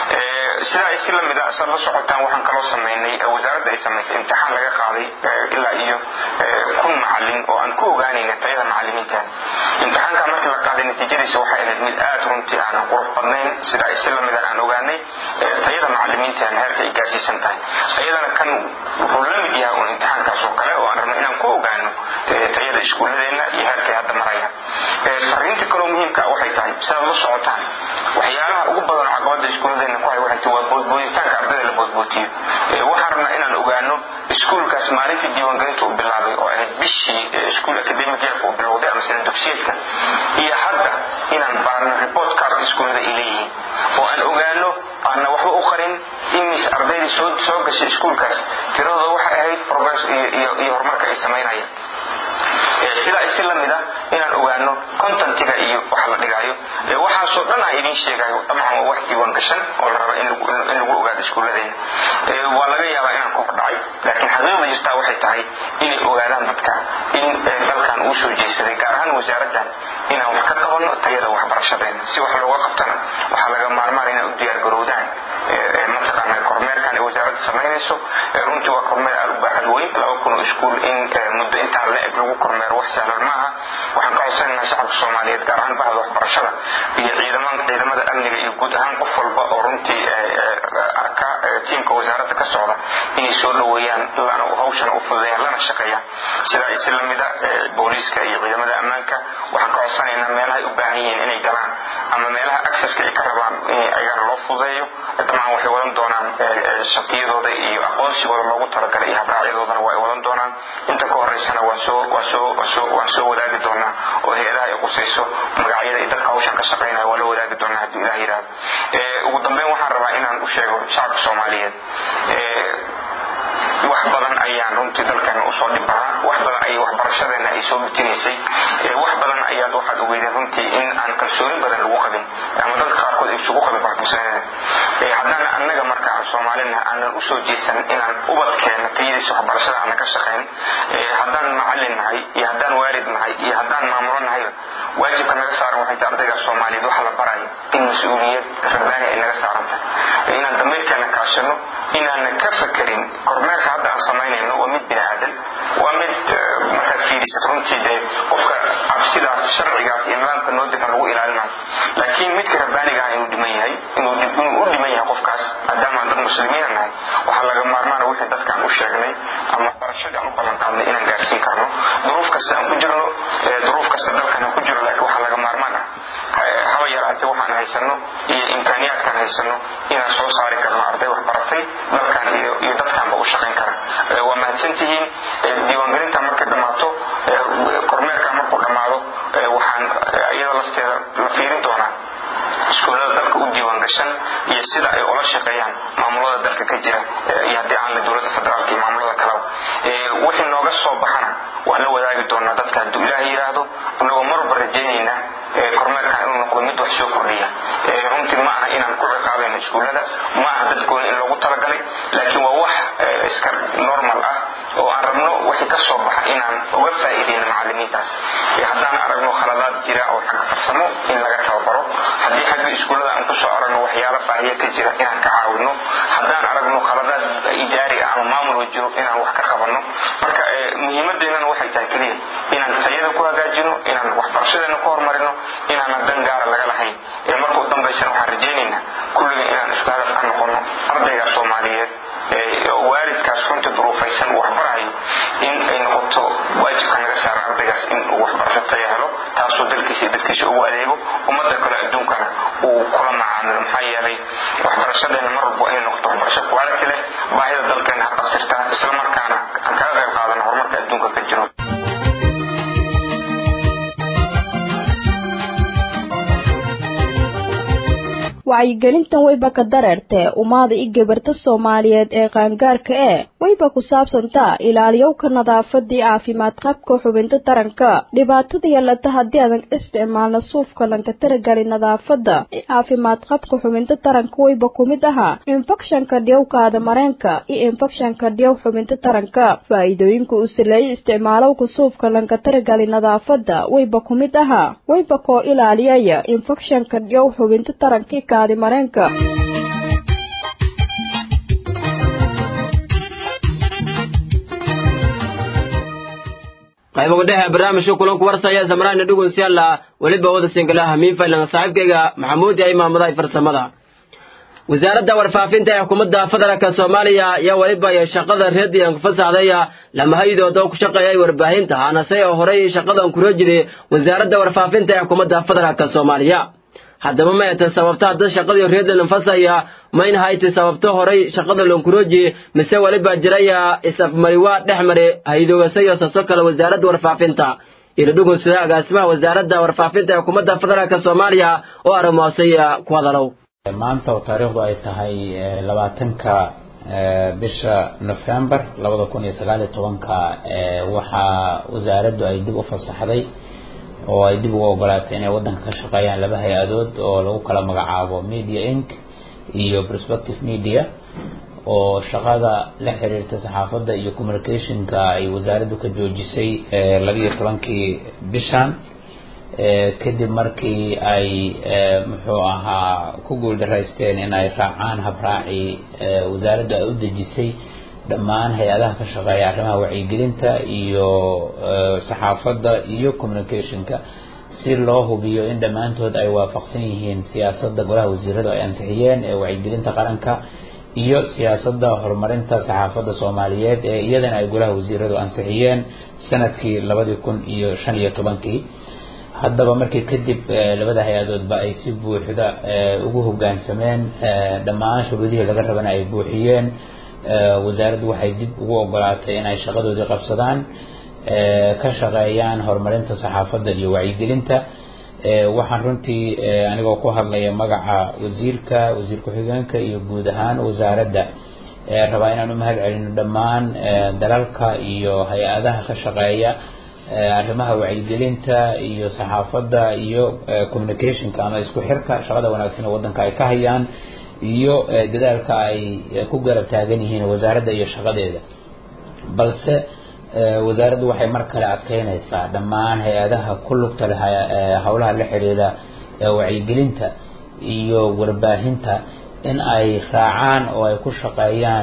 sidaa ay si lamid a saad la socotaan waxaan kaloo sameynay wasaaradda ay samaysay imtixaan laga qaaday ilaa iyo kun macalin oo aan ku ogaanayna tayada macalimiintan imtixaanka markii la qaaday natiijadiisa waxay ahayd mid aad runtii aan qurux badnayn sida ay si lamidan aan ogaanay tayada macalimiintan heerka ay gaarsiisan tahay ayadana kan wuxuu la mid yahay un imtixaankaas oo kale oo aan rabno inaan ku ogaano tayada iskuulladeena iyo heerkay hadda maraya fariinta kaloo muhiimka waxay tahay sidaad la socotaan waxyaalaha ugu badan caqabada iskuulladeena ku hay waxay tahay waa boodbooditaanka ardayda la boodbootiyo waxaan rabnaa inaan ogaano iskuulkaas maalintii diiwaangelinta uu bilaabay oo ahayd bishii iskuul academic yeerka uu bilowday ama sina dugsiyeedka iyo hadda inaan baarno report cardka iskuullada ay leeyihiin oo aan ogaano aanna waxba u qarin imis ardaydii soo soo gashay iskuulkaas tiradooda waxay ahayd progress iyo iyo iyo horumarka ay samaynayaan sidaa isi lamid a inaan ogaano contentiga iyo waxa la dhigaayo waxaasoo dhan aan idiin sheegayo dabcan waa wax diiwaan gashan oo la raba in lagu ogaado iskuulladeena waa laga yaabaa inaan ku hordhacay laakiin xaqiiqda jirtaa waxay tahay inay ogaadaan dadka in dalkan uu soo jeesaday gaar ahaan wasaaraddan inaan wax ka qabanno tayada waxbarashadeena si wax looga qabtana waxaa laga maarmaan inay u diyaargarowdaan mataqaana kormeerkan ay wasaaradda samaynayso runtii waa kormeer aad u baaxad weyn laba kun oo iskuul in muddo intaan la eg lagu kormeero wax sahlan maaha waxaan ka codsanaynaa shacabka soomaaliyeed gaar ahaan bahda waxbarashada iyo ciidamada amniga iyo guud ahaan qof walba oo runtii arka tiimka wasaaradda ka socda inay soo dhoweeyaan hawshana u fududeeyaan lana shaqeeyaan sidaa isi lamida booliiska iyo ciidamada ammaanka waxaan ka codsanaynaa meelahay u baahan yihiin inay galaan ama meelaha acceska ay ka rabaan in ayagana loo fududeeyo dabcan waxay wadan doonaan shaqiyadooda iyo aqoonsigooda loogu talagalay iyo habraacyadoodana waa ay wadan doonaan inta ka horeysana waan soo waan soo waan soo waan soo wadaagi doonaa oo hay-adaha ay qusayso magacyada iyo dadka hawshan ka shaqaynaya waa la wadaagi doonaa haddii ilaah yidhaahdo ugu dambeyn waxaan rabaa inaan u sheego shacabka soomaaliyeed wax badan ayaan runtii dalkeena usoo dhibbanaa wax badan ayay waxbarashadeena ay soo mutinaysay wax badan ayaad waxaad ogeydeen runtii in aan kalsooni badan lagu qabin ama dadka qaarkood ay isugu qabin kalsoonida haddana annaga marka aan soomaalina aanan usoo jeesan inaan ubadkeena tayadiisa waxbarashada aanan ka shaqayn haddaan macallin nahay iyo haddaan waalid nahay iyo haddaan maamulo nahayba waajibka naga saaran waxay tahay ardayga soomaaliyeed waxa la barayo in mas-uuliyad rabbaani ay naga saaran tahay inaan damiirkeena kaashano inaanan ka fakerin kormeerka hadda aan samaynayno waa mid bini aadan waa mid markaad fiirisid runtii dee qofka cabsidaas sharcigaas iyo nidaamka noo degan lagu ilaalinayo laakiin midka rabbaaniga ah inuu dhiman yahay inuu u dhiman yahay qofkaas maadaama aan dad muslimiina nahay waxaa laga maarmaana wixii dadkaan u sheegnay ama barashadii aan u ballan qaadnay inaan gaarsiin karno duruuf kasta aan ku jirno duruuf kasta dalkan aan ku jiro laakiin waxaa laga maarmaan ah haba yaraatee waxaan haysano iyo imkaaniyaadkaan haysano inaan soo saari karno arday wax baratay dalkan iyo iyo dadkaanba u shaqayn kara waa mahadsantihiin diiwaangelinta markay dhammaato kormeerka markuu dhammaado waxaan iyada lafteeda la fiirin doonaa iskuullada dalka u diiwaan gashan iyo sida ay ula shaqeeyaan maamulada dalka ka jira iyo haddii aan la dowladda federaalka iyo maamulada kaleba wixii nooga soo baxana waan la wadaagi doonaa dadka hadduu ilaah yidhaahdo annagoo marba rajaynayna kormeerkan inuu noqdo mid wax soo kordhiya runtii ma aha inaan ku ciqaabayno iskuullada ma aha dad gooni in loogu talagalay laakiin waa wax iska normal ah oo aan rabno wixii ka soo baxa inaan uga faa'iideyno macallimiintaas haddaan aragno khaladaad jira oo xagga farsamo in laga tababaro haddii xagga iskuullada aan kusoo aragno waxyaalo baahiya ka jira inaan ka caawino haddaan aragno khaladaad idaari ah ama maamul jiro inaan wax ka qabanno marka muhiimadeennana waxay tahay keliya inaan tayada ku hagaajino inaan waxbarashadeena ku horumarino inaanan dan gaara laga lahayn markuu dambaysana waxaan rajaynaynaa kulliga inaan isku hadaf ka noqono ardayga soomaaliyeed waalidkaas runta duruufaysan uu waxbarahayo in ay noqoto waajibka naga saara ardaygaas in uu waxbarasho taya helo taasoo dalkiisa iyo dadkiisa ugu adeego ummadda kale adduunkana uu kula macaamilo maxaa yeelay waxbarashadeena mar walba inay noqoto waxbarasho quality leh baahida dalkeena ha qabtirtaa isla markaana aan kaga qayb qaadano horumarka adduunka ka jiro wacyigelintan wayba ka dareertee ummada i gabarta soomaaliyeed ee qaangaarka ee wayba ku saabsantaa ilaaliyowka nadaafadii caafimaad qabka xubinta taranka dhibaatada yeelata haddii aadan isticmaalna suufka lanka taragali nadaafada caafimaad qabka xubinta taranka wayba ku mid ahaa infekshanka dhiyowkaada mareenka iyo infekshanka dhiyow xubinta taranka faa'iidooyinka uu saleeyay isticmaalowka suufka lanka taragali nadaafada wayba ku mid ahaa wayba koo ilaaliyaya infekshanka dhiyow xubinta taranka kaadi mareenka qayb uga dhexe barnaamijka kulanku warsaya samraana dhugunsyalla weliba wada singalaha miinfaylan saaxiibkayga maxamuud yahay maamadaha farsamada wasaaradda warfaafinta ee xukuumadda federaalka soomaaliya ayaa weliba iyo shaqada reediyan fasaxdaya lamahaydood oo ku shaqeeyay warbaahinta hanase oo horey shaqadan kula jiray wasaaradda warfaafinta ee xukuumadda federaalka soomaaliya haddaba ma eta sababta hadda shaqadii reedlan fasaya mayna hayti sababto horay shaqada lonkuroji mise weliba jiraya isafmariwaa dhex mare haydoogasayo saso kale wasaaradda warfaafinta iladhugun sida agaasimaha wasaaradda warfaafinta ee xukuumadda federaalka soomaaliya oo arrimoosaya ku hadalow maanta oo taariikhdu ay tahay labaatanka bisha nofembar labada kun iyo sagaal iyo tobanka waxaa wasaaraddu ay dib u fasaxday oo ay dib ugu ogolaatay inay waddanka ka shaqeeyaan laba hay-adood oo lagu kala magacaabo media inc iyo prospective media oo shaqada la xiriirta saxaafadda iyo communicationka ay wasaaraddu ka joojisay labiiyo tobankii bishan kadib markii ay muxuu ahaa ku guuldaraysteen in ay raacaan habraacii wasaaraddu ay u dejisay dhammaan hay-adaha ka shaqeeya arrimaha wacyigelinta iyo saxaafadda iyo communicationka si loo hubiyo in dhammaantood ay waafaqsan yihiin siyaasadda golaha wasiiradu ay ansixiyeen ee wacyigelinta qaranka iyo siyaasadda horumarinta saxaafadda soomaaliyeed ee iyadana ay golaha wasiiradu ansixiyeen sanadkii labadii kun iyo shan iyo tobankii haddaba markii kadib labada hay-adoodba ay si buuxda ugu hoggaansameen dhammaan shuruudihii laga rabana ay buuxiyeen wasaaraddu waxay dib ugu ogolaatay inay shaqadoodii qabsadaan ka shaqeeyaan horumarinta saxaafadda iyo wacyigelinta waxaan runtii anigoo ku hadlaya magaca wasiirka wasiir ku-xigeenka iyo guud ahaan wasaaradda rabaa inaan u mahad celino dhammaan dalalka iyo hay-adaha ka shaqeeya arrimaha wacyigelinta iyo saxaafadda iyo communicationka ama isku xirka shaqada wanaagsan ee waddanka ay ka hayaan iyo dadaalka ay ku garab taagan yihiin wasaaradda iyo shaqadeeda balse wasaaraddu waxay mar kale adkeynaysaa dhammaan hay-adaha ku lugta leh howlaha la xiriira wacyigelinta iyo warbaahinta in ay raacaan oo ay ku shaqeeyaan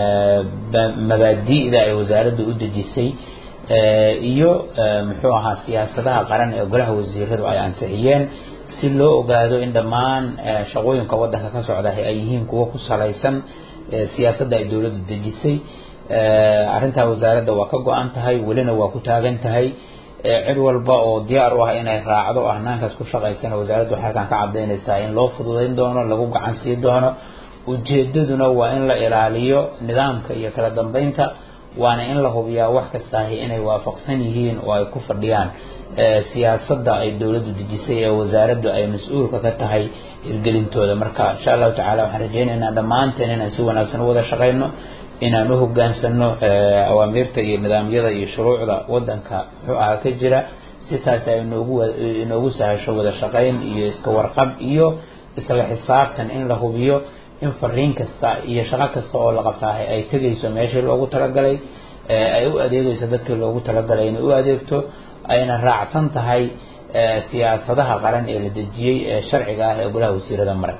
mabaadi'da ay wasaaraddu u dejisay iyo muxuu ahaa siyaasadaha qaran ee golaha wasiiradu ay ansixiyeen si loo ogaado in dhammaan shaqooyinka waddanka ka socda ay yihiin kuwo ku salaysan siyaasadda ay dowladdu dejisay arrintaa wasaaradda waa ka go-an tahay welina waa ku taagan tahay cid walba oo diyaar u ah inay raacdo ahnaankaas ku shaqaysana wasaaraddu waxay halkan ka cadaynaysaa in loo fududayn doono lagu gacan sii doono ujeedaduna waa in la ilaaliyo nidaamka iyo kala dambeynta waana in la hubiyaa wax kastaahi inay waafaqsan yihiin oo ay ku fadhiyaan siyaasadda ay dowladdu dejisay ee wasaaraddu ay mas-uulka ka tahay hirgelintooda marka insha allahu tacala waxaan rajaynaynaa dhammaanteen inaan si wanaagsan u wada shaqayno inaan u hogaansano awaamiirta iyo nidaamyada iyo shuruucda waddanka muxuu ahaa ka jira si taas ay inoogu inoogu sahasho wada shaqayn iyo iska warqab iyo isla xisaabtan in la hubiyo in fariin kasta iyo shaqo kasta oo la qabtaahay ay tegayso meeshii loogu talagalay ay u adeegayso dadkii loogu talagalay inay u adeegto ayna raacsan tahay siyaasadaha qaran ee la dejiyey ee sharciga ah ee golaha wasiirada maray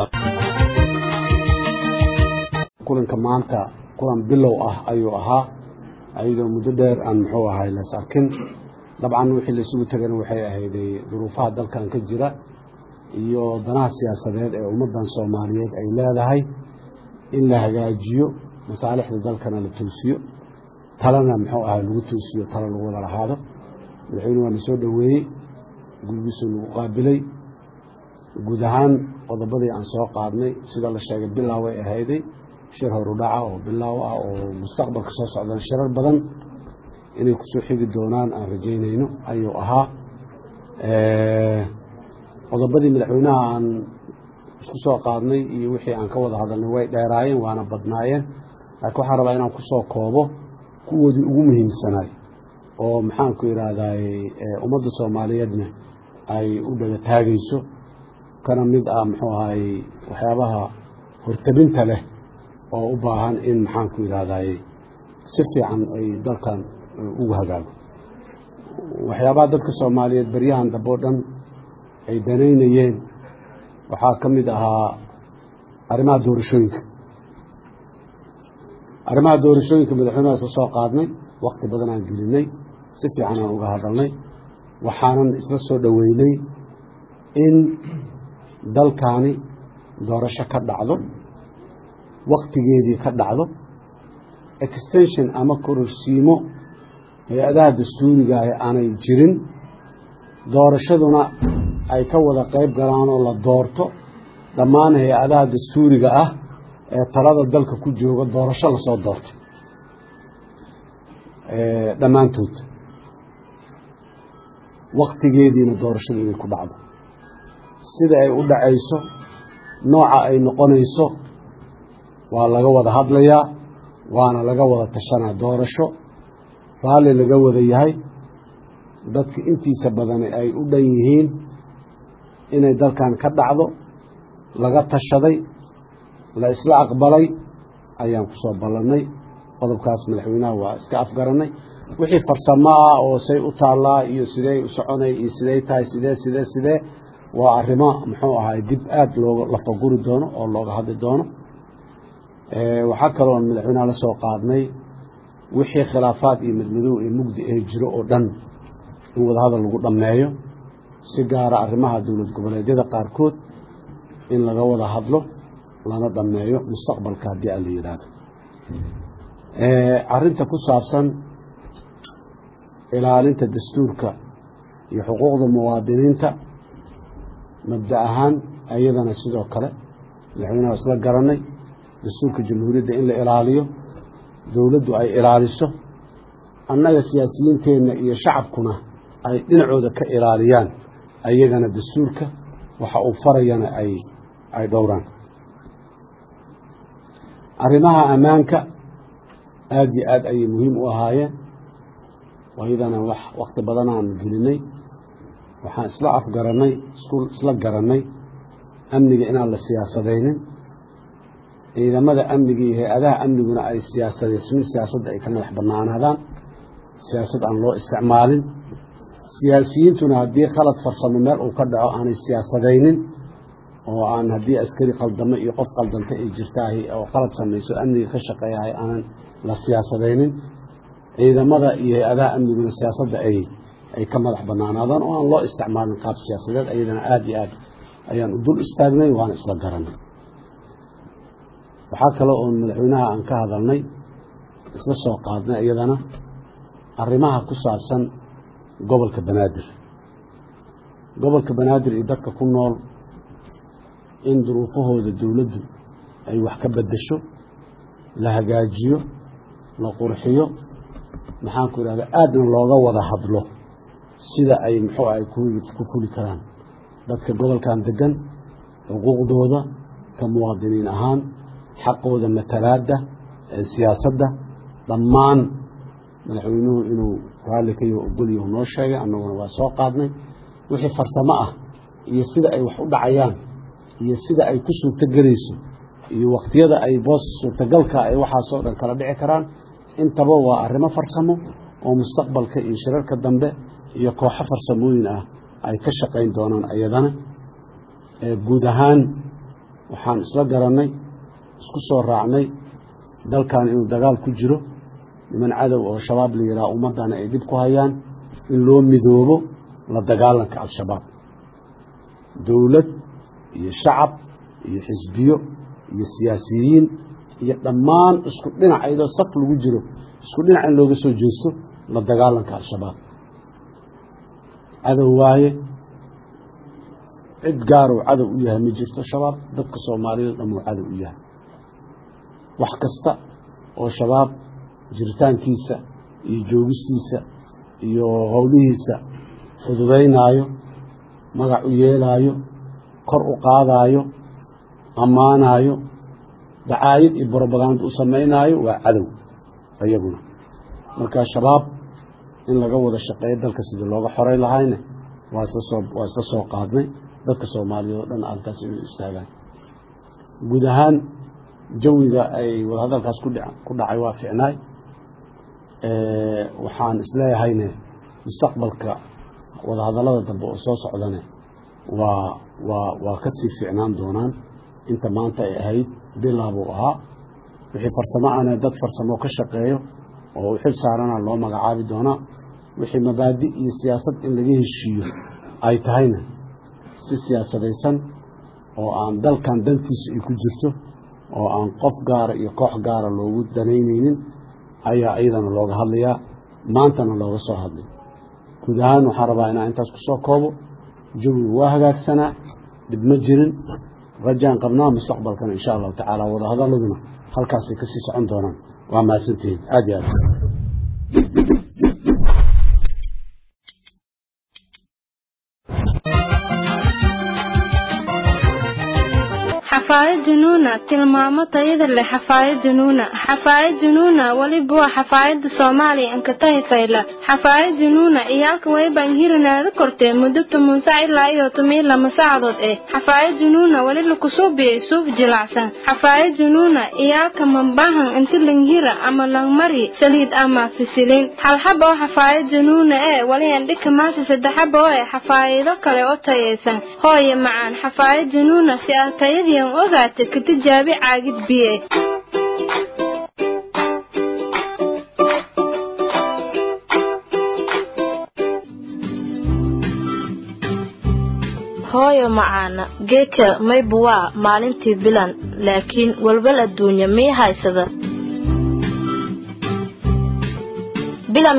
kulanka maanta kulan bilow ah ayuu ahaa ayadoo muddo dheer aan muxuu ahay las arkin dabcan wixii laisugu tegana waxay ahayday duruufaha dalkan ka jira iyo danaha siyaasadeed ee ummaddan soomaaliyeed ay leedahay in la hagaajiyo masaalixda dalkana la toosiyo talana muxuu ahay lagu toosiyo talo lagu wada lahaado madaxweyne waa na soo dhoweeyey gurigiisuu nagu qaabilay guud ahaan qodobadii aan soo qaadnay sida la sheegay bilaaw ay ahayday shir horudhaca oo bilaaw ah oo mustaqbalka soo socdan shirar badan inay kusoo xigi doonaan aan rajaynayno ayuu ahaa qodobadii madaxweynaha aan isku soo qaadnay iyo wixii aan ka wada hadalnay way dheeraayeen waana badnaayeen laakiin waxaan rabaa inaan kusoo koobo kuwoodii ugu muhiimsanaay oo maxaanku yidhaahdaay ummadda soomaaliyeedna ay u dhaga taagayso kana mid ah muxuu ahay waxyaabaha hortabinta leh oo u baahan in maxaanku yidhaahdaay si fiican ay dalkan ugu hagaago waxyaabaha dadka soomaaliyeed baryahan dambe o dhan ay danaynayeen waxaa ka mid ahaa arrimaha doorashooyinka arrimaha doorashooyinka madaxweynahaas ka soo qaadnay wakti badan aan gelinay si fiican aan uga hadalnay waxaanan isla soo dhoweynay in dalkaani doorasho ka dhacdo waktigeedii ka dhacdo extension ama kororsiimo hay-adaha dastuuriga ah aanay jirin doorashaduna ay ka wada qayb galaan oo la doorto dhammaan hay-adaha dastuuriga ah ee talada dalka ku jooga doorasho lasoo doorto dhammaantood waktigeediina doorashada inay ku dhacdo sida ay u dhacayso nooca ay noqonayso waa laga wada hadlayaa waana laga wada tashanaa doorasho raalli laga wada yahay dadka intiisa badani ay u dhan yihiin inay dalkan ka dhacdo laga tashaday la isla aqbalay ayaan ku soo ballannay qodobkaas madaxweynaha waa iska afgarannay wixii farsamo ah oo say u taallaa iyo sidey u soconay iyo sidey tahay sidee sidee sidee waa arrimo muxuu ahaay dib aada looga lafaguri doono oo looga hadli doono waxaa kaloo madaxweynaha la soo qaadnay wixii khilaafaad iyo madmadow ee mugdi ee jiro oo dhan in wadahadal lagu dhammeeyo si gaara arrimaha dowlad goboleedyada qaarkood in laga wada hadlo lana dhammeeyo mustaqbalka haddii aan la yidhaahdo arrinta ku saabsan ilaalinta dastuurka iyo xuquuqda muwaadiniinta mabda ahaan ayadana sidoo kale madaxweynaha waa isla garanay dastuurka jamhuuriyadda in la ilaaliyo dowladdu ay ilaaliso annaga siyaasiyiinteenna iyo shacabkuna ay dhinacooda ka ilaaliyaan ayagana dastuurka waxa uu farayana ay ay dhowraan arrimaha ammaanka aada iyo aad ayay muhiim u ahaayeen ayadana wax wakti badan aan gelinay waxaan isla afgarannay isla garannay amniga inaan la siyaasadaynin ciidamada amniga iyo hay-adaha amniguna ay siyaasadeysmin siyaasadda ay ka madax bannaanaadaan siyaasad aan loo isticmaalin siyaasiyiintuna haddii khalad farsamo meel uu ka dhaco aanay siyaasadaynin oo aan haddii askari qaldamo iyo qof qaldanta ay jirtaahay oo qalad samayso amniga ka shaqeeyahay aanan la siyaasadaynin ciidamada iyo hay-adaha amniguna siyaasadda ay ay ka madax bannaanaadaan oo aan loo isticmaalin qaab siyaasadeed ayadana aada iyo aad ayaan u dul istaagnay waana isla garanay waxaa kale oo madaxweynaha aan ka hadalnay isla soo qaadnay iyadana arrimaha ku saabsan gobolka banaadir gobolka banaadir iyo dadka ku nool in duruufahooda dowladdu ay wax ka beddesho la hagaajiyo la qurxiyo maxaanku idhahda aadna looga wada hadlo sida ay muxuu ahay ku fuli karaan dadka gobolkan degan xuquuqdooda ka muwaadiniin ahaan xaqooda matalaadda ee siyaasadda dhammaan madaxweynuhu inuu raalli ka yaho ogolyahu noo sheegay annaguna waa soo qaadnay wixii farsamo ah iyo sida ay wax u dhacayaan iyo sida ay ku suurtogelayso iyo wakhtiyada ay boos suurtagalka ay waxaasoo dhan kala dhici karaan intaba waa arrimo farsamo oo mustaqbalka iyo shirarka dambe iyo kooxo farsamooyin ah ay ka shaqayn doonaan ayadana guud ahaan waxaan isla garannay isku soo raacnay dalkan inuu dagaal ku jiro niman cadow oo shabaab la yidhaha ummaddana ay dhib ku hayaan in loo midoobo la dagaalanka al-shabaab dowlad iyo shacab iyo xisbiyo iyo siyaasiyiin iyo dhammaan isku dhinac iyadoo saf lagu jiro isku dhinac in looga soo jeesto la dagaalanka al-shabaab cadow waaye cid gaaruu cadow u yahay ma jirto shabaab dadka soomaaliyeed dhamuu cadow u yahay wax kasta oo shabaab jiritaankiisa iyo joogistiisa iyo howlihiisa fududaynaayo magac u yeelaayo kor u qaadaayo ammaanaayo dacaayad iyo brobaganda u samaynaayo waa cadow iyaguna marka shabaab in laga wada shaqeeyo dalka sidii looga xoray lahayne waa isla soo waa isla soo qaadnay dadka soomaaliyeed oo dhan arrintaas inay istaagaan guud ahaan jawiga ay wadahadalkaas ku dhic ku dhacay waa ficnaay waxaan isleeyahayne mustaqbalka wadahadallada dambe oo soo socdane waa waa waa ka sii ficnaan doonaan inta maanta ay ahayd bilaabuu ahaa wixii farsamo ana dad farsamo ka shaqeeyo oo u xil saarana loo magacaabi doonaa wixii mabaadi iyo siyaasad in laga heshiiyo ay tahayna si siyaasadaysan oo aan dalkan dantiisu ay ku jirto oo aan qof gaara iyo koox gaara loogu danaynaynin ayaa iyadana looga hadlayaa maantana looga soo hadlay guud ahaan waxaan rabaa inaan intaas ku soo koobo jawigu waa hagaagsanaa dhib ma jirin rajaan qabnaa mustaqbalkana insha allahu tacaala wadahadaladuna halkaasay kasii socon doonaan waa mahadsantihiin aad iyo aad xafaayad junuuna tilmaamo tayada leh xafaayad junuuna xafaayad junuuna weliba waa xafaayada soomaaliya ankatahi fayla xafaayad junuuna iyaalka wayban hirinaada kortee muddo toban sac ilaa iyo toban iyo lama saacadood eh xafaayad junuuna weli lakusuubiyey suuf jilacsan xafaayad junuuna iyaalka mambahan inti langhira ama langmari saliid ama fisilin halxaba oo xafaayad junuuna ee weli andhika maasa saddexaba oo eh xafaayido kale oo tayaysan hooye macaan xafaayad junuuna si aad tayadiian ogaata ka tijaabi caagid biye hooyo macaana geedka maybu waa maalintii bilan laakiin walwal adduunya mii haysada bilan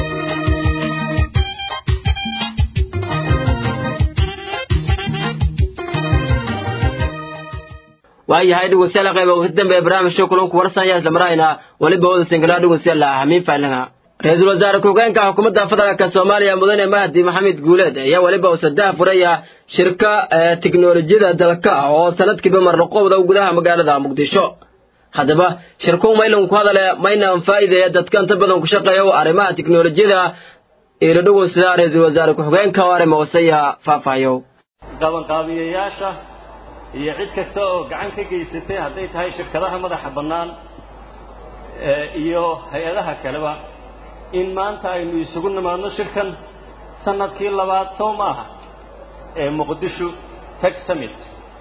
waayahay dhegeystayaal qayba ugu dambe ee barnaamijka kulanku warsanaya isla marayna weliba wada singilaa dhegeystayaal hamiin faalinga ra-iisul wasaare ku-xigeenka xukuumadda federaalka soomaaliya mudane mahdi maxamed guuleed ayaa weliba uu saddex furaya shirka tiknolojiyada dalka oo sanadkiiba marnaqowda gudaha magaalada muqdisho haddaba shirkuu maylan ku hadale mayna faa'iideeya dadka inta badan ku shaqeeya arrimaha tiknolojiyada ilo dhegeysta ra-iisul wasaare ku-xigeenka oo arrimo wasaya faahfaahiyo qabanqaabiyayaasha iyo cid kasta oo gacan ka geysatay hadday tahay shirkadaha madaxa bannaan iyo hay-adaha kaleba in maanta aynu isugu nimaadno shirkan sanadkii labaad soo maaha ee muqdisho tech summit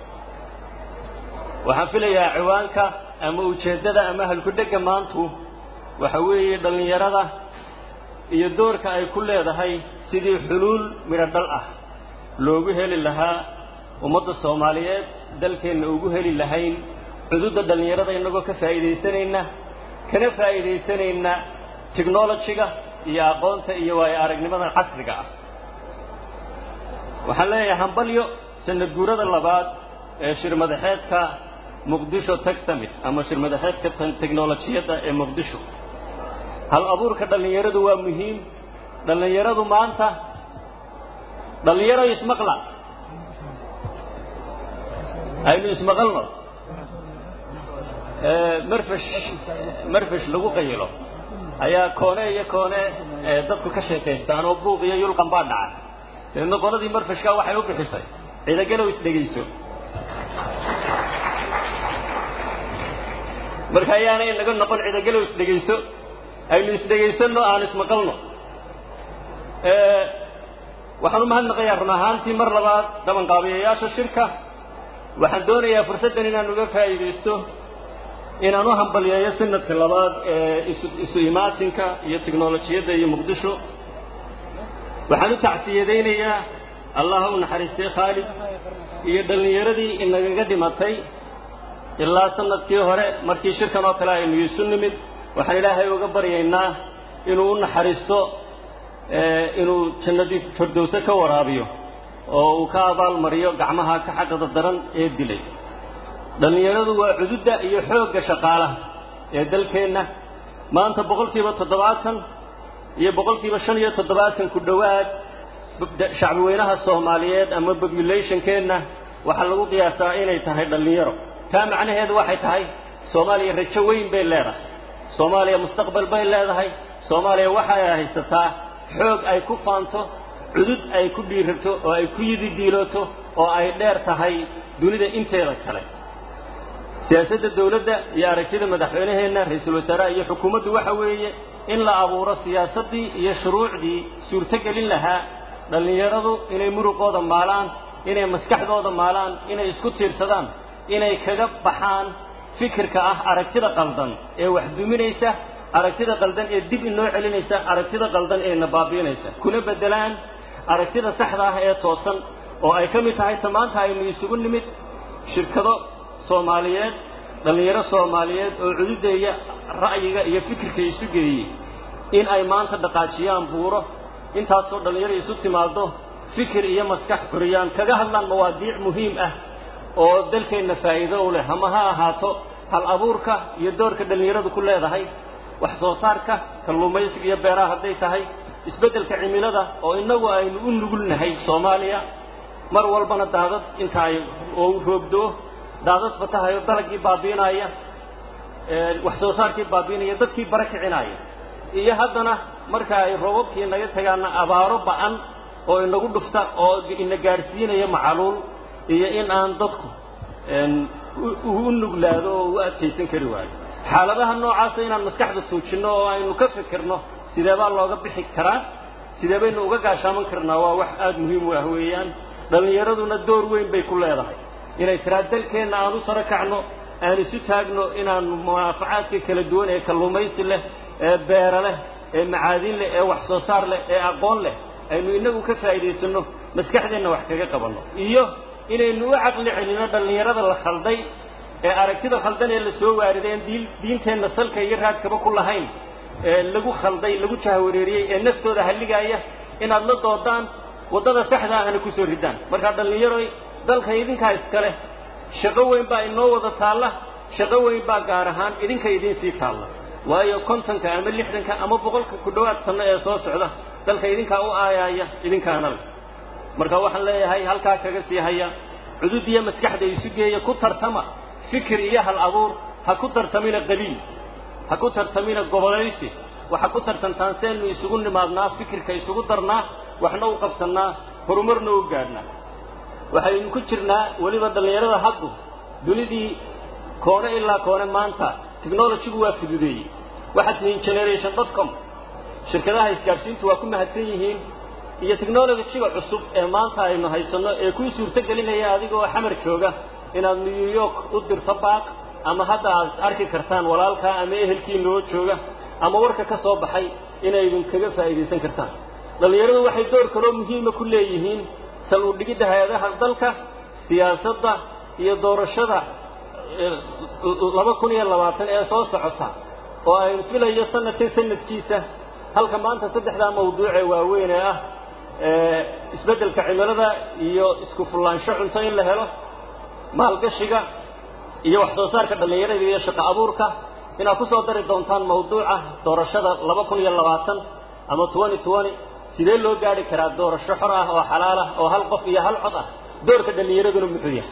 waxaan filayaa ciwaanka ama ujeeddada ama halkudhegga maantu waxa weeye dhallinyarada iyo doorka ay ku leedahay sidii xuluul midho dhal ah loogu heli lahaa ummadda soomaaliyeed dalkeenna ugu heli lahayn cududda dhallinyarada innagoo ka faa'iidaysanayna kana faa'iidaysanayna technologyga iyo aqoonta iyo waayo aragnimada casriga ah waxaan leeyahay hambalyo sanad guurada labaad ee shirmadaxeedka muqdisho tech summit ama shirmadaxeedka teknolojiyadda ee muqdisho hal abuurka dhallinyaradu waa muhiim dhallinyaradu maanta dhallinyaro ismaqla aynu ismaqalno marfash marfash lagu qayilo ayaa koone iyo koone dadku ka sheekaystaan oo buuq iyo yulqan baa dhaca dabeedna qoladii marfashka waxay u bixisay ciidagalow isdhegayso marka ayaana inaga noqon ciidagalow isdhegayso aynu isdhegaysanno aan ismaqalno waxaan u mahadnaqayaa run ahaantii mar labaad qabanqaabiyayaasha shirka waxaan doonayaa fursaddan inaan uga faa'iidaysto inaan u hambalyeeyo sanadka labaad ee isu isu imaatinka iyo tiknolojiyadda iyo muqdisho waxaan u tacsiyadaynayaa allah u naxariistay khaalid iyo dhallinyaradii inagaga dhimatay ilaa sanadkii hore markii shirkan oo kale aynu isu nimid waxaan ilaahay uga baryaynaa inuu u naxariisto inuu jannadii firdowse ka waraabiyo oo uu ka abaalmariyo gacmaha ka xaqada daran ee dilay dhallinyaradu waa cududda iyo xoogga shaqaalaha ee dalkeenna maanta boqolkiiba toddobaatan iyo boqolkiiba shan iyo toddobaatan ku dhowaad shacbi weynaha soomaaliyeed ama populationkeenna waxaa lagu qiyaasaa inay tahay dhallinyaro taa macnaheedu waxay tahay soomaaliya rajo weyn bay leedahay soomaaliya mustaqbal bay leedahay soomaaliya waxay haysataa xoog ay ku faanto cudud ay ku dhiirato oo ay ku yididiilooto oo ay dheer tahay dunida inteeda kale siyaasadda dawladda iyo aragtida madaxweynaheenna ra-iisul wasaaraha iyo xukuumaddu waxa weeye in la abuuro siyaasaddii iyo shuruucdii suurtogelin lahaa dhallinyaradu inay muruqooda maalaan inay maskaxdooda maalaan inay isku tiirsadaan inay kaga baxaan fikirka ah aragtida qaldan ee wax duminaysa aragtida qaldan ee dib inoo celinaysa aragtida qaldan ee na baabiinaysa kuna beddelaan aragtida saxda ah ee toosan oo ay ka mid tahay ta maanta aynu isugu nimid shirkado soomaaliyeed dhallinyaro soomaaliyeed oo cududeeya ra'yiga iyo fikirka isu geeyey in ay maanta dhaqaajiyaan buuro intaasoo dhallinyaro isu timaado fikir iyo maskax xuriyaan kaga hadlaan mawaadiic muhiim ah oo dalkeenna faa'iido u leh ama ha ahaato hal abuurka iyo doorka dhallinyaradu ku leedahay wax soo saarka kalluumaysiga iyo beeraha hadday tahay isbeddelka cimilada oo innagu aynu u nugulnahay soomaaliya mar walbana daadad inta ay oo roobdoo daadad fatahayo dalagii baabiinaya wax soo saarkii baabiinaya dadkii bara kicinaya iyo haddana marka ay roobabkii naga tagaana abaaro ba'an oo inagu dhufta oo ina gaadhsiinaya macaluul iyo in aan dadku u nuglaado oo u adkaysan kari waayo xaaladaha noocaasa inaan maskaxda tuujinno oo aynu ka fikirno sidee baa looga bixi karaa sidee baynu uga gaashaaman karnaa waa wax aada muhiim u ah weeyaan dhallinyaraduna door weyn bay ku leedahay inay tiraa dalkeenna aan u saro kacno aan isu taagno inaanu munaafacaadka kala duwan ee kalluumaysi leh ee beera leh ee macaadin leh ee wax soo saar leh ee aqoon leh aynu inagu ka faa'iidaysanno maskaxdeenna wax kaga qabanno iyo inaynu u caqli celinno dhallinyarada la khalday ee aragtida khaldan ee la soo waarideen diin diinteenna salka iyo raadkaba ku lahayn ee lagu khalday lagu jahwareeriyey ee naftooda halligaaya inaad la doodaan waddada saxda ahna ku soo ridaan markaa dhallinyaroy dalka idinkaa iskale shaqo weyn baa inoo wada taalla shaqo weyn baa gaar ahaan idinka idiin sii taalla waayo kontonka ama lixdanka ama boqolka ku dhowaad sanno ee soo socda dalka idinkaa u aayaaya idinkaana leh marka waxaan leeyahay halkaa kaga sii haya cudud iyo maskaxda isu geeya ku tartama fikir iyo hal abuur ha ku tartamina qabiil ha ku tartamina gobolaysi waxa ku tartantaan seenu isugu nimaadnaa fikirka isugu darnaa waxna u qabsannaa horumarna u gaadhnaa waxaynu ku jirnaa weliba dhallinyarada haddu dunidii koone ilaa koone maanta technologygu waa fududeeyey waxaad tihiin generation dot com shirkadaha isgaadhsiintu waa ku mahadsan yihiin iyo technologyga cusub ee maanta aynu haysanno ee kuu suurto gelinaya adigoo xamar jooga inaad new york u dirto baaq ama hadda aad is arki kartaan walaalkaa ama ehelkiinoo jooga ama warka ka soo baxay inaydun kaga faa'iidaysan kartaan dhallinyaradu waxay door kaloo muhiima ku leeyihiin sal u dhigidda hay-adaha dalka siyaasadda iyo doorashada laba kun iyo labaatan ee soo socota oo aynu filayo sanadkan sanadkiisa halka maanta saddexdaa mawduucee waaweyn ee ah isbeddelka cimilada iyo isku fullaansho cunto in la helo maalgashiga iyo wax soo saarka dhallinyarada iyo shaqo abuurka inaad ku soo dari doontaan mawduuca doorashada laba kun iyo labaatan ama twenty twenty sidee loo gaadhi karaa doorasho xor ah oo xalaal ah oo hal qof iyo hal cod ah doorka dhallinyaraduna muxuu yahay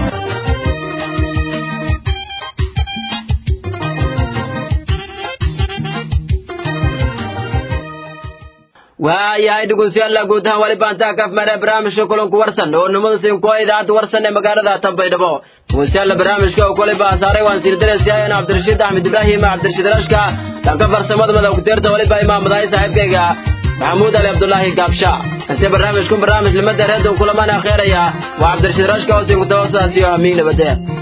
waayahay dhegeystayaal guud ahaan wali baantaa kaf mare barnaamijka kulanku warsan oo nimada siinkuwa idaacadda warsan ee magaalada tanbaydhabo dhegeystayaal barnaamijka oo kule baasaaray waan siirdaraysiyaayeen cabdirashiid axmed ibraahim cabdirashiid rashka dhanka farsamada madawgteerta waliba imaamadahay saaxiibkayga maxamuud ali cabdulaahi gaabsha inse barnaamijku barnaamij limada reedon kulamaan akheeraya waa cabdirashiid rashka oo siinkutawasaasiyo amiin nabadee